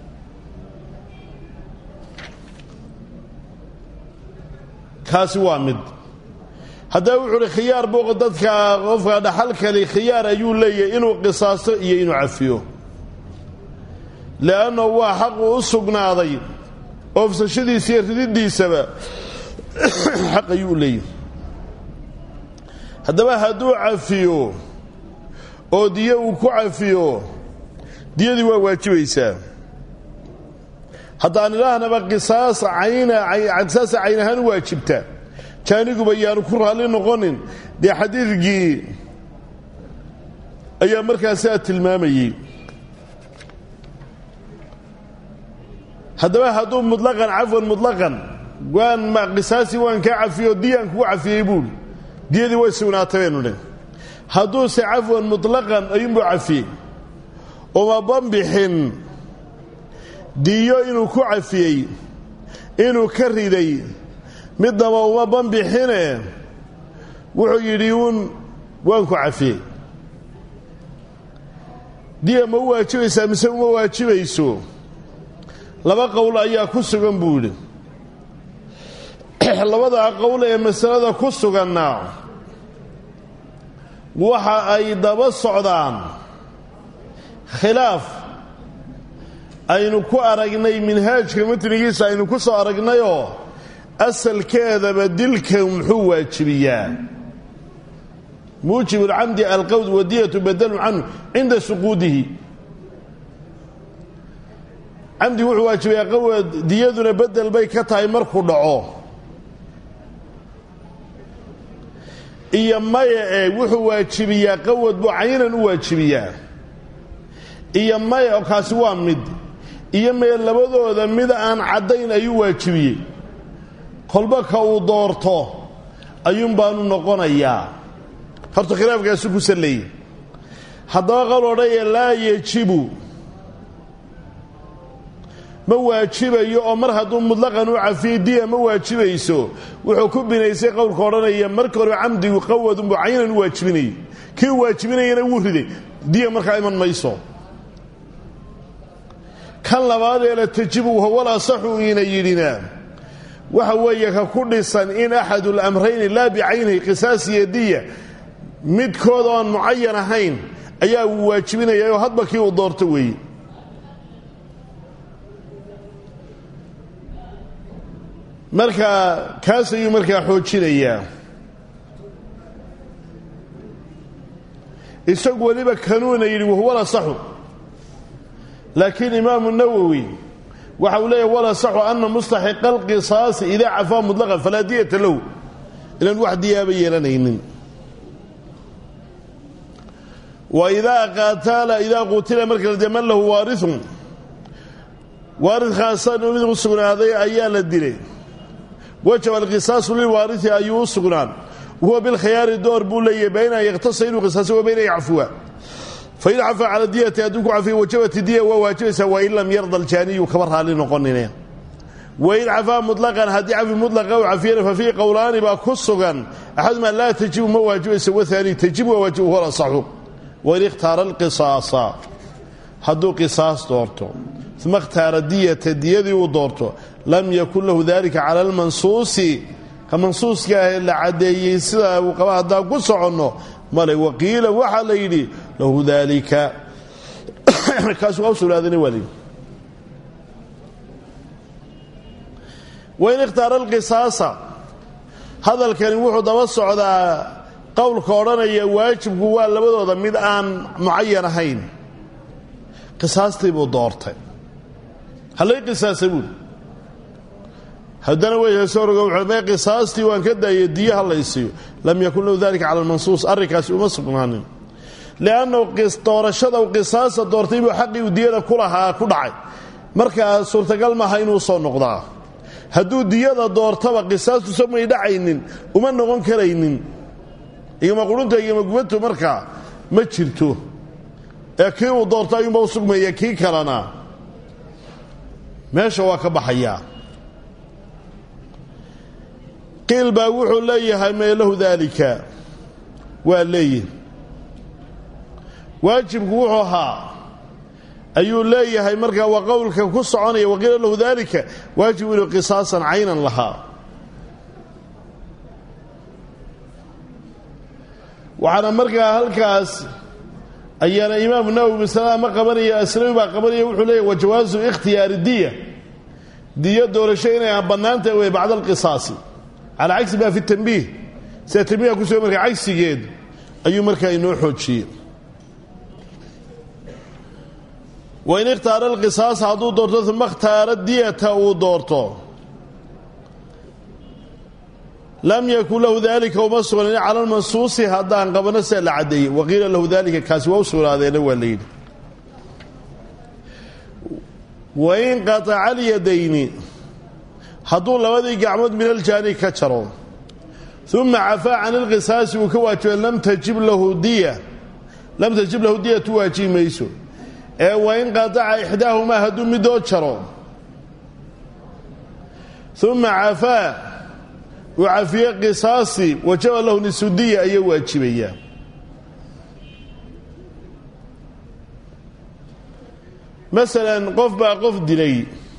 kaasi waa mid haddaba wuxuu uhi khiyaar buu dadka qofka dhaxalkali khiyaar ayuu leeyahay inuu qisaasto iyo inuu cafiyo le'anna waa xaqu u sugnaaday oofsashadiisa iyo rididiisaba xaq ayuu leeyahay haddaba hadduu cafiyo oo diyo uu ku cafiyo diyadii waa waajibaysaa haddaan idhaahnaba qisaas cayna qisaasa cayn ahaan u waajibta jaaniguba yaanu ku raalli noqonin dee xadiidkii ayaa markaasaa tilmaamayey haddaba hadduu mutlaqan cafwan mutlaqan waan ma qisaasii waan kaa cafiyo diyaan kugu cafiyey buuli diyadii way sugnaatay baynu dhin hadduuse cafwan mutlaqan ayuunbuu cafiyey uma banbixin diyo inuu ku cafiyey inuu ka riday midnaba uma banbixine wuxuu yidhi uun waan ku cafiyey diya ma u waajibaysaa mise uma waajibayso laba qowl ayaa ku sugan buu yidhi labadaa qowl ee masalada ku suganna waxa ay daba socdaan khilaaf aynu ku aragnay minhaajka matnigiisa aynu ku soo aragnayoo asalkeedaba dilka muxuu waajibiyaa muujib اlcamdi alqawd wadiyatu badalun canhu cinda suquudihi camdi wuxuu waajibayaa qawad diyaduna bedel bay ka tahay markuu dhaco iyo maya ee wuxuu waajibiyaa qawad buu caynan u waajibiyaa iyo maya oo kaasi waa mid iyo mee labadooda mid aan caddayn ayuu waajibiyey kolba ka uu doorto ayuun baanu noqonayaa horta khilaafkaasu ku salleeyey haddaba qal odhaya laa yejibu ma waajibayo oo mar hadduu mutlaqan u cafiyey diya ma waajibayso wuxuu ku binaysay qowlka odhanaya marka hore camdigu qawadunbuu caynan u waajibinayay kii u waajibinayana wuu riday diya markaa iman mayso kan labaad ee la tajibu hawal asaxu iina yidhina waxa weeye ka ku dhisan in axadu lamrayni laa bicaynihi qisaas iyo diya midkood oon mucayan ahayn ayaa uu waajibinaya oo hadba kii uu doorto weeye marka kaas ayuu markaa xoojinayaa isagu weliba kanuuna yidhi wahuwa lasaxu laakiin imaamu nawowi waxa uu leeyahy walasaxu ana mustaxiqa alqisaasi idaa cafaa mutlaqan falaa diyata lahu inaan wax diyaaba yeelanaynin wa idaa qaataala idaa qutila marka de man lahu waariun waarid khaasan mid u sugnaaday ayaa la dilay wajaba alqisaasu lilwaariثi ayuu u sugnaan wahuwa bilkhiyaari door buu leeyahy bayna an yakhtasa inuu qisaasa wa bayna an yacfuwa fain cafaa cala diyati hadduu ku cafiyo wajabat diya waa waajibaysaa wain lam yarda aljaaniyu kaba raali noqonine wain cafaa muطlaqan haddii cafi mutlaqa u cafiyana fa fiihi qowlaani baa ku sugan axadumaa laa tajibu ma waajibaysa wahaani tajibu waa waajib huwa asaxu wain ikhtaara alqisaasa hadduu qisaas doorto uma ikhtaara diyata diyadii uu doorto lam yakun lahu dalika cala almansuusi ka mansuuska ah la caddeeyey sidaa uu qaba haddaan ku soconno male waqiila waxaa la yidhi lahu dalika kaas waa u sugnaadana waa layidhi wain ikhtaara alqisaasa hadalkani wuxuu daba socdaa qowlka odhanaya waajibku waa labadooda mid aan mucayan ahayn qisaastii buu doortay hallay qisaasa buuli haddana weysoorgo wuxuu qisaastii waan ka daayay diyaha la isiiyo lam yakun lahu dalika cala almansuus arrinkaasi uma sugnaanin liannahu doorashada u qisaasa doortay buu xaqii uu diyada ku lahaa ku dhacay markaa suurtagal maaha inuu soo noqdaa hadduu diyada doortaba qisaastu samay dhacaynin uma noqon karaynin igama qurunta igama gubantu markaa ma jirto ee kii uu doorto ayuunba u sugmaya kii kalena meesha waa ka baxayaa qiil baa wuxuu leeyahay mee lahu daalika waa leeyihi waajibku wuxuu ahaa ayuu leeyahay markaa waa qowlka ku soconaya waqiila lahu daalika waajib inuu qisaasan caynan lahaa waxaana markaa halkaas ayaana imaamu nawowi masalada ma qabanaya aslawi baa qabanaya wuxuu leeyahy wa jawaasu ikhtiyaari diya diyo doorasho inay bannaantahay wey bacda alqisaasi calaa cagsi ma fi tanbiih sida tanbiiha ku suga markaa cagsigeed ayuu markaa inoo xoojiyey wain ikhtaara alqisaasa hadduu doorto uma ikhtaara diyata uu doorto lam yakun lahu dalika uma sugnayn cala almansuusi haddaan qabano sia la caddeeyey waqiila lahu dalika kaasi waa u sugnaadeena waa la yidhi wain qataca alyadayni hadduu labadii gacmood min aljaani ka jaro uma cafaa can ilqisaasi uu ka waajibay lam tajib lahu diya lam tajib lahu diyatu waajibi mayso ee wain qataca ixdaahumaa hadduu midoo jaro uma cafaa uu cafiye qisaasi wajaba lahu nisudiya ayaa waajibaya masalan qof baa qof dilay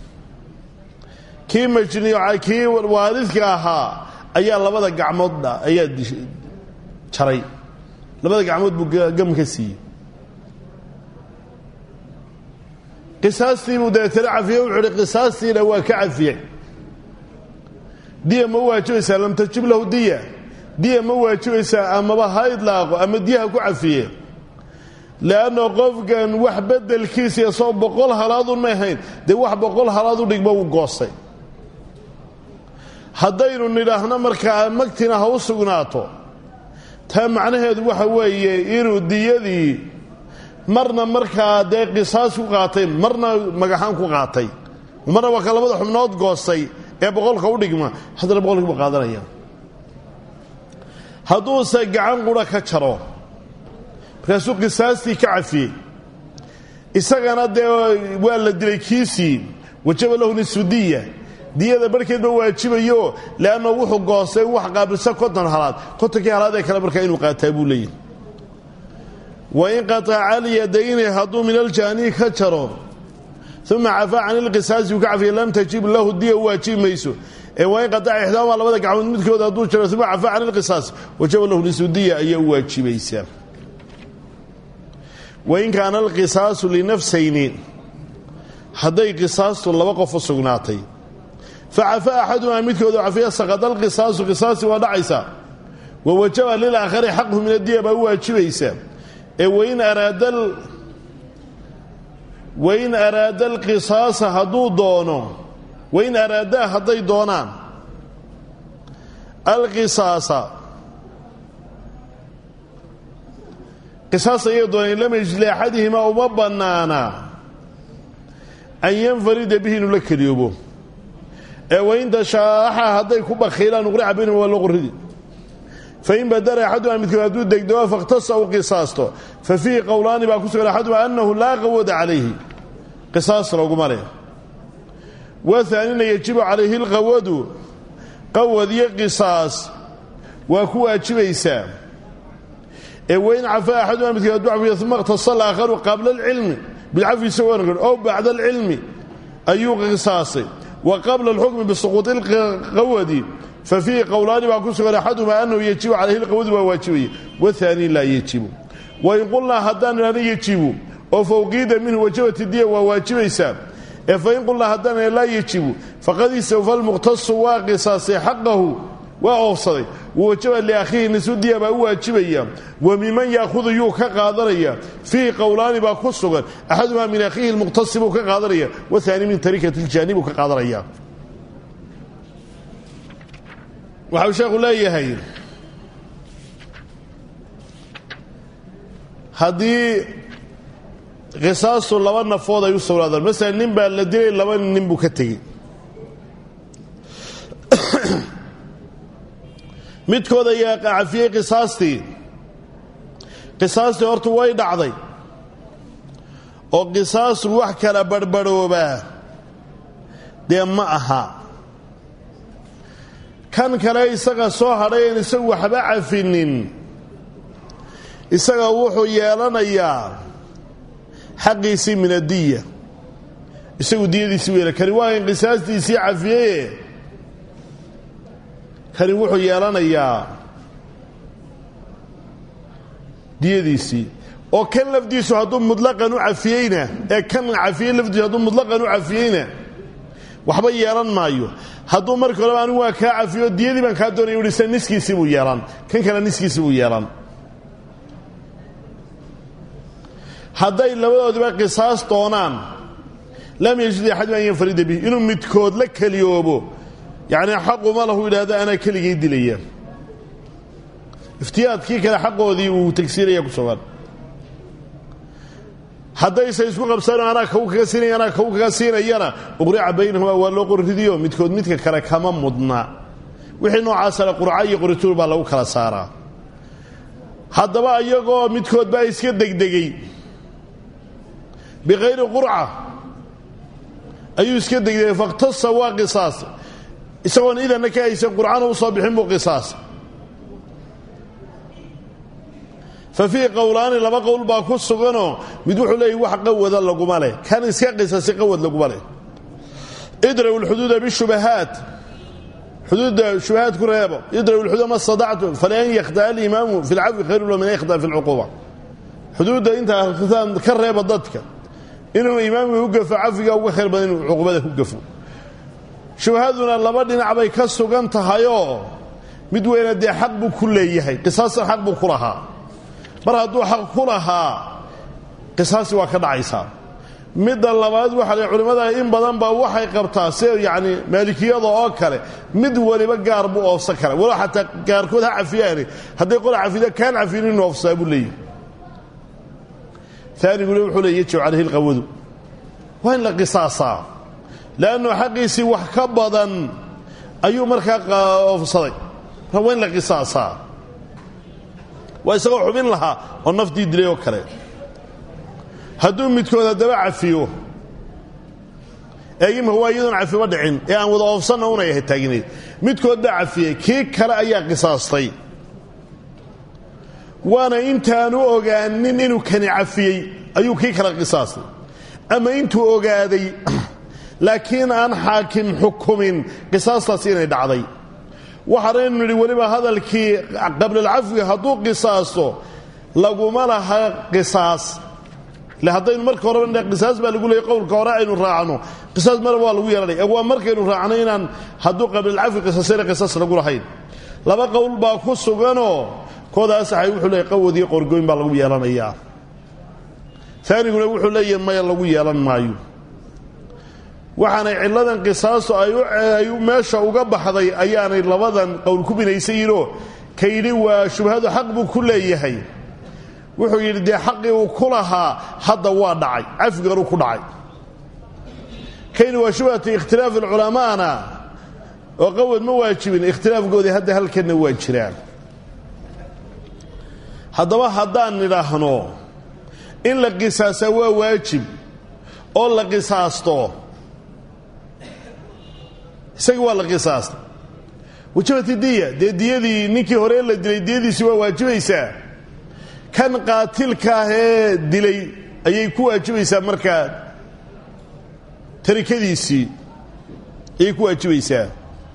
kii majniyo kii waalidka ahaa ayaa labada gacmood ayaa jaray labada gacmood buu gam ka siiyey qisaastiibuu dabeetana cafiye wuxuu uhi qisaastiina waa ka cafiyey diya ma waajibaysaa lam tajib lahu diya diya ma waajibaysaa amaba ha idlaaqo ama diyaha ku cafiye leanna qofkan wax bedelkiisa isoo boqol halaadun may ahayn dee wax boqol halaad u dhigba uu goostay haddaynu nidhaahno markaa magtina ha u sugnaato taa macnaheedu waxa weeye inuu diyadii marna markaa dee qisaas ku qaatay marna magaxaan ku qaatay marna waa ka labada xubnood goostay ee boqolka u dhigma haddana boqolkii buu qaadanaya hadduuse gacan qura ka jaro markaasuu qisaastii ka cafiyey isagana dee waa la dilay kiisii wajaba lahu nisudiya diyada barhkeedba waajibayo leanna wuxuu goostay wax qaabilsa konton halaad kontonkii halaad ee kale markaa inuu qaataa buu leeyahy wain qataca alyadayni hadduu min aljaanii ka jaro uma cafaa can ilqisaasi uu ka cafiya lam tajib lahu diya u waajibi mayso ee wain qataca ixdaama labada gacmood midkooda hadduu jaro uma cafaa can ilqisaas wajaba lahu nisudiya ayaa u waajibaysaa wain kaana alqisaasu linafsayni hadday qisaastu laba qof u sugnaatay facafaa axadumaa midkooda cafiya saqada alqisaasu qisaasi waa dhacaysaa wa wajaba lilaakhari xaqhu min adiya baa u waajibaysaa ee wain araada wain araada alqisaasa hadduu doono wain araadaa hadday doonaan alqisaasa qisaas ayay dooneen lam yajid liaxadihimaa uma bannaana an yanfarida bihi inuu la keliyoobo ee wain tashaaxa hadday ku bakhiilaan uqrica baynahum waa loo qorridi fain badara axaduma midkood hadduu degdego fakhtasa u qisaasto fa fiihi qowlaani baa ku sugan axaduma annahu laa qawada calayhi qisaas looguma leh waaanina yajibu calayhi lqawadu qawad iyo qisaas waa ku waajibaysaa ee wain cafaa axaduma midkood hadduu cafiyo uma ikhtasa alaakharu qabla alcilmi bilcafi isagoo nagan ow bacda alcilmi ayuu qisaasay wa qabla alxukmi bisuquuti ilqawadi fa fiihi qowlaani baa ku sugan axadumaa annahu yajibu calayhi lqawadu waa waajibaya waaani laa yajibu wain qulnaa haddaan idhahno yajibu oo fawqiida minhu wajabati diya waa waajibaysaa ee fain qulnaa haddaan laa yajibu faqad istawfa lmuqtasu waa qisaasay xaqahu waa oofsaday wawajaba liakhiihi nisudiya baa u waajibaya wa miman yaahudu yuu ka qaadanaya fiihi qowlaani baa ku sugan axadumaa min akhiihi lmuqtasi buu ka qaadanaya wahaani min tarikati ljaani buu ka qaadanaya waxau sheekhu leeyahay haddii qisaastu laba nafood ay u sugnaadaan masalan nin baa la dilay laba nin buu ka tegey midkood ayaa cafiyey qisaastii qisaastii hortu way dhacday oo qisaasu wax kala barhbarhoobaa dee ma aha kan kale isaga soo hadhay een isagu waxba cafinin isaga wuxuu yeelanayaa xaqiisii min adiya isagu diyadiisii weela kani waa in qisaastiisii cafiyeye kani wuxuu yeelanayaa diyadiisii oo kan lafdiisu hadduu mutlaqan u cafiyeyna ee kan cafiyey lafdiisu hadduu mutlaqan u cafiyeyna waxba yeelan maayo hadduu marka horeba anigu waa kaa cafiyo diyadii baan kaa doonaya uhi se niskiisii buu yeelan kan kale niskiisii buu yeelan hadday labadoodiba qisaas doonaan lam yajid axadum an yanfarida bih inuu midkood la keliyoobo yacnii xaquma lahu yidhaahdo anaa keligay dilaya iftiyaadkii kale xaqoodii uu tagsiinaya ku sugan haddayse isku qabsano anaa kaw kaga siinaya anaa kaw kaga siinayana uqrica baynahumaa waa loo qorridiyo midkood midka kale kama mudna wixii noocaasana qurca iyo qorituur baa lagu kala saaraa haddaba iyagoo midkood baa iska degdegey bikayri qurca ayuu iska degdegay fakhtasa waa qisaas isagoon idanna ka haysan qurcana u soo bixin buu qisaas fa fiihi qowlaani laba qowl baa ku suganoo mid wuxuu leeyay wax qawada laguma leh kan iska qisasi qawad laguma leh idraw lxuduuda bishubahaat xuduudda shubahaad ku reebo idraw lxuduuda ma stadactum falan yakhdaa alimaamu fi lcafwi khayru lo min an yakhdaa fi lcuquuba xuduudda intaa ka reeba dadka inuu imaamka u gafo cafiga uga khayr badan inuu cuqubada ku gafo shubahaduna laba dhinac bay ka sugan tahayoo mid weyna dee xaq buu ku leeyahay qisaastan xaq buu ku lahaa mar hadduu xaq ku lahaa qisaasi waa ka dhacaysaa midda labaad waxaa la culimmada in badan baa waxay qabtaa si yacni maalikiyada oo kale mid waliba gaar buu oofsan kara walow xataa gaarkood ha cafiyaani hadday qola cafida kaan cafin inu oofsaa buu leeyahy aaniguna wuxuu leey yajib calayhi lqawadu waa in la qisaasaa leannu xaqiisii wax ka badan ayuu markaa oofsaday waa in la qisaasaa waa isagoo xubin lahaa oo naftii dilay oo kale hadduu midkood haddaba cafiyo eegima waa iyadoon cafiba dhicin ee aan wada oofsanna unay ahay taagneed midkood baa cafiyey kii kale ayaa qisaastay waana intaanu ogaanin inuu kani cafiyey ayuu kii kale qisaastay ama intuu ogaaday laakiin aan xaakim xukumin qisaastaasi inay dhacday waxaanaynu nidhi weliba hadalkii qablalcafwiga hadduu qisaasto laguma laha qisaas le haddaynu marka horeba qisaas baa lagu leeyay qowlka hore aynu raacno qisaas maraba waa lagu yeelanaya waa markaynu raacno inaan hadduu qablalcafwi qisaasayna qisaas lagu lahayn laba qowl baa ku suganoo koodaasay wuxuu leeyay qawadiyo qorgoyn baa lagu yeelanayaa aaniguna wuxuu leeyahay maya lagu yeelan maayo waxaanay cilladan qisaastu ay meesha uga baxday ayaanay labadan qowl ku binaysan yihinoo ka yidhi waa shubhadu xaq buu ku leeyahay wuxuu yidhi dee xaqii uu ku lahaa hadda waa dhacay cafiganuu ku dhacay kayni waa shubhatu ikhtilaafi culamaana oo qawad ma waajibin ikhtilaafkoodii hadda halkanna waa jiraan haddaba haddaan nidhaahno in la qisaasaa waa waajib oo la qisaasto isagii waa la qisaastay wajabati diya dee diyadii ninkii hore la dilay diyadiisii waa waajibaysaa kan qaatilka ah ee dilay ayay ku waajibaysaa markaa tarikadiisii ayay ku waajibaysaa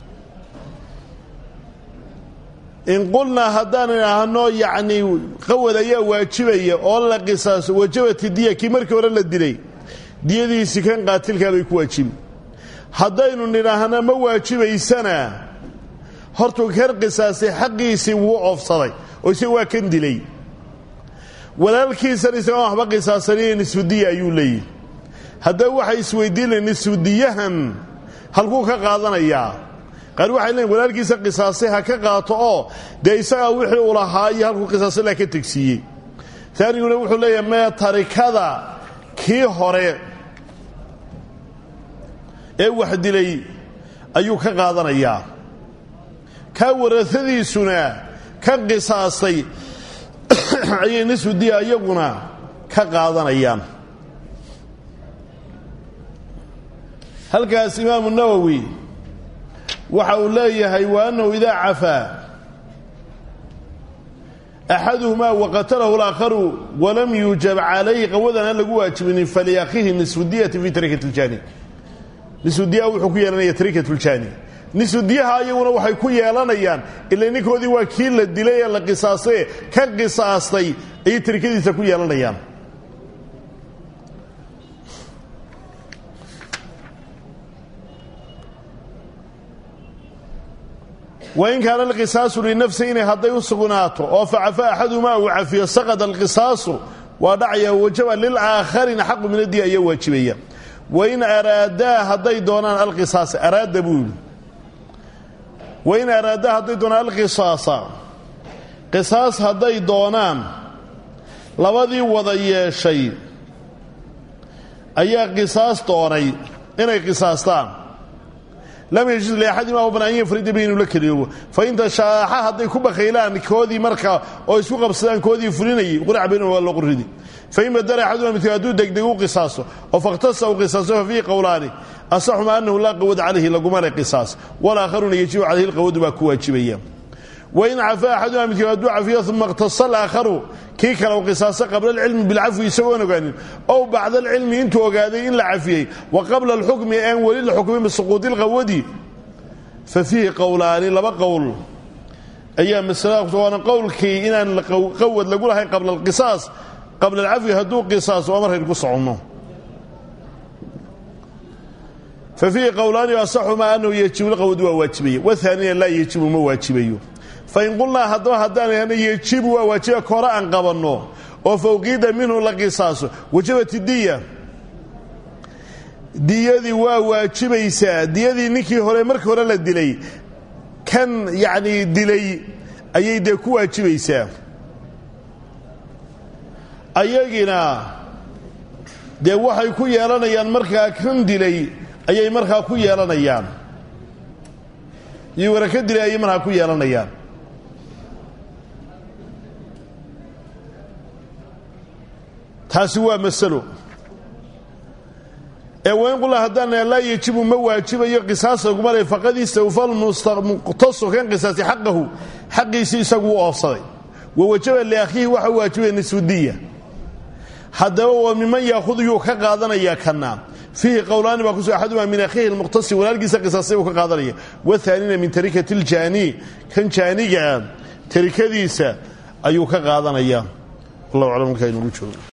in qulnaa haddaan idhaahno yacnii qawad ayaa waajibaya oo la qisaaso wajabati diya kii markii hore la dilay diyadiisii kan qaatilkaa bay ku waajibi haddaynu nidhaahna ma waajibaysana hortuu kan qisaasay xaqiisii wuu oofsaday oo isaga waa kan dilay walaalkiisan isagoon waxba qisaasaniyo nisfudiya ayuu leeyihi haddaba waxay isweydiinaya nisfudiyahan halkuu ka qaadanayaa qaar waxay leeyiin walaalkiisa qisaasay ha ka qaato oo dee isagaa wixii uu lahaa iyo halkuu qisaasay laa ka tegsiiyey taaniguna wuxuu leeyahay mee tarikada kii hore ee wax dilay ayuu ka qaadanayaa kaa warasadiisuna ka qisaastay ayay nisfudiya iyaguna ka qaadanayaan halkaas imaamu nawowi waxa uu leeyahay wa annahu idaa cafaa axaduhumaa waqatalahu alaakharu walam yuujab calayhi qawadan aan lagu waajibinin faliakhihi nisfudiyati fi tarikat ljani nisfudiyaha wuxuu ku yeelanaya tarikat ljani nisfudiyaha iyaguna waxay ku yeelanayaan ila ninkoodii waa kii la dilay ee la qisaastay ka qisaastay ayay tarikadiisa ku yeelanayaan wain kaana alqisaasu linafsayni hadday u sugnaato oo facafa axadumaa uu cafiyo saqada alqisaasu waa dhacaya wajaba lilaaakharina xaqu min adiya ayaa waajibaya wain araadaa hadday doonaan alqisaasa araada buu yidhi wain araadaa hadday doonaan alqisaasa qisaas hadday doonaan labadii wada yeeshay ayaa qisaas doonay inay qisaastaan lam yajid liaxadima u banaan yafrida bi inuu la keliyoobo fain tashaaxa hadday ku bakaylaan koodii markaa oo isku qabsadaan koodii fulinayay qurac baynahum waa loo qurridi fain badala axaduma midkood hadduu degdeg u qisaaso oo fakhtasa u qisaaso fa fiihi qowlaani asaxuma annahu laa qawad calayhi laguma le qisaas walaakharuna yajibu calayhi lqawadu baa ku waajibaya wain cafaa axaduma midkood hadduu cafiyo uma ikhtasa alaakharu kii kale u qisaaso qabla alcilmi bilcafwi isagoon ogaanin ow bacda alcilmi intuu ogaaday in la cafiyey wa qabla alxukmi aan weli la xukmin bisuquudi lqawadi fa fiihi qowlaani laba qowl ayaa masalada waana qowlkii inaan qawad lagu lahayn qabla alqisaas qabla alcafwi hadduu qisaaso waa markaynu ku soconno fa fiihi qowlaani asaxumaa annahu yajibu lqawadu waa waajibaya wahaanina laa yajibu ma waajibayo fain qulnaa haddaba haddaan ihana yejibu waa waajiba kore aan qabanno oo fawqiida minhu la qisaaso wajabat diya diyadii waa waajibaysaa diyadii ninkii hore markii hore la dilay kan yacnii dilay ayay dee ku waajibaysaa ayagina dee waxay ku yeelanayaan markaa kan dilay ayay markaa ku yeelanayaan iyo wara ka dilay ayay markaa ku yeelanayaan taasi waa masalo ee wain qula haddaan laa yajibu ma waajibayo qisaasa laguma le faqad istawfa lmuqtasu kan qisaasi xaqahu xaqiisii isagu u oofsaday wa wajaba liakhiihi waxa waajibaya nisfudiya haddaba waa miman yaahudu yuu ka qaadanayaa kana fiihi qowlaani baa kusu axadumaa min akhiihi lmuqtasi walaalkiisa qisaasay buu ka qaadanaya wathaanina min tarikati ljaani kan jaanigaa tarikadiisa ayuu ka qaadanaya wallahu aclam markaa inugu joogo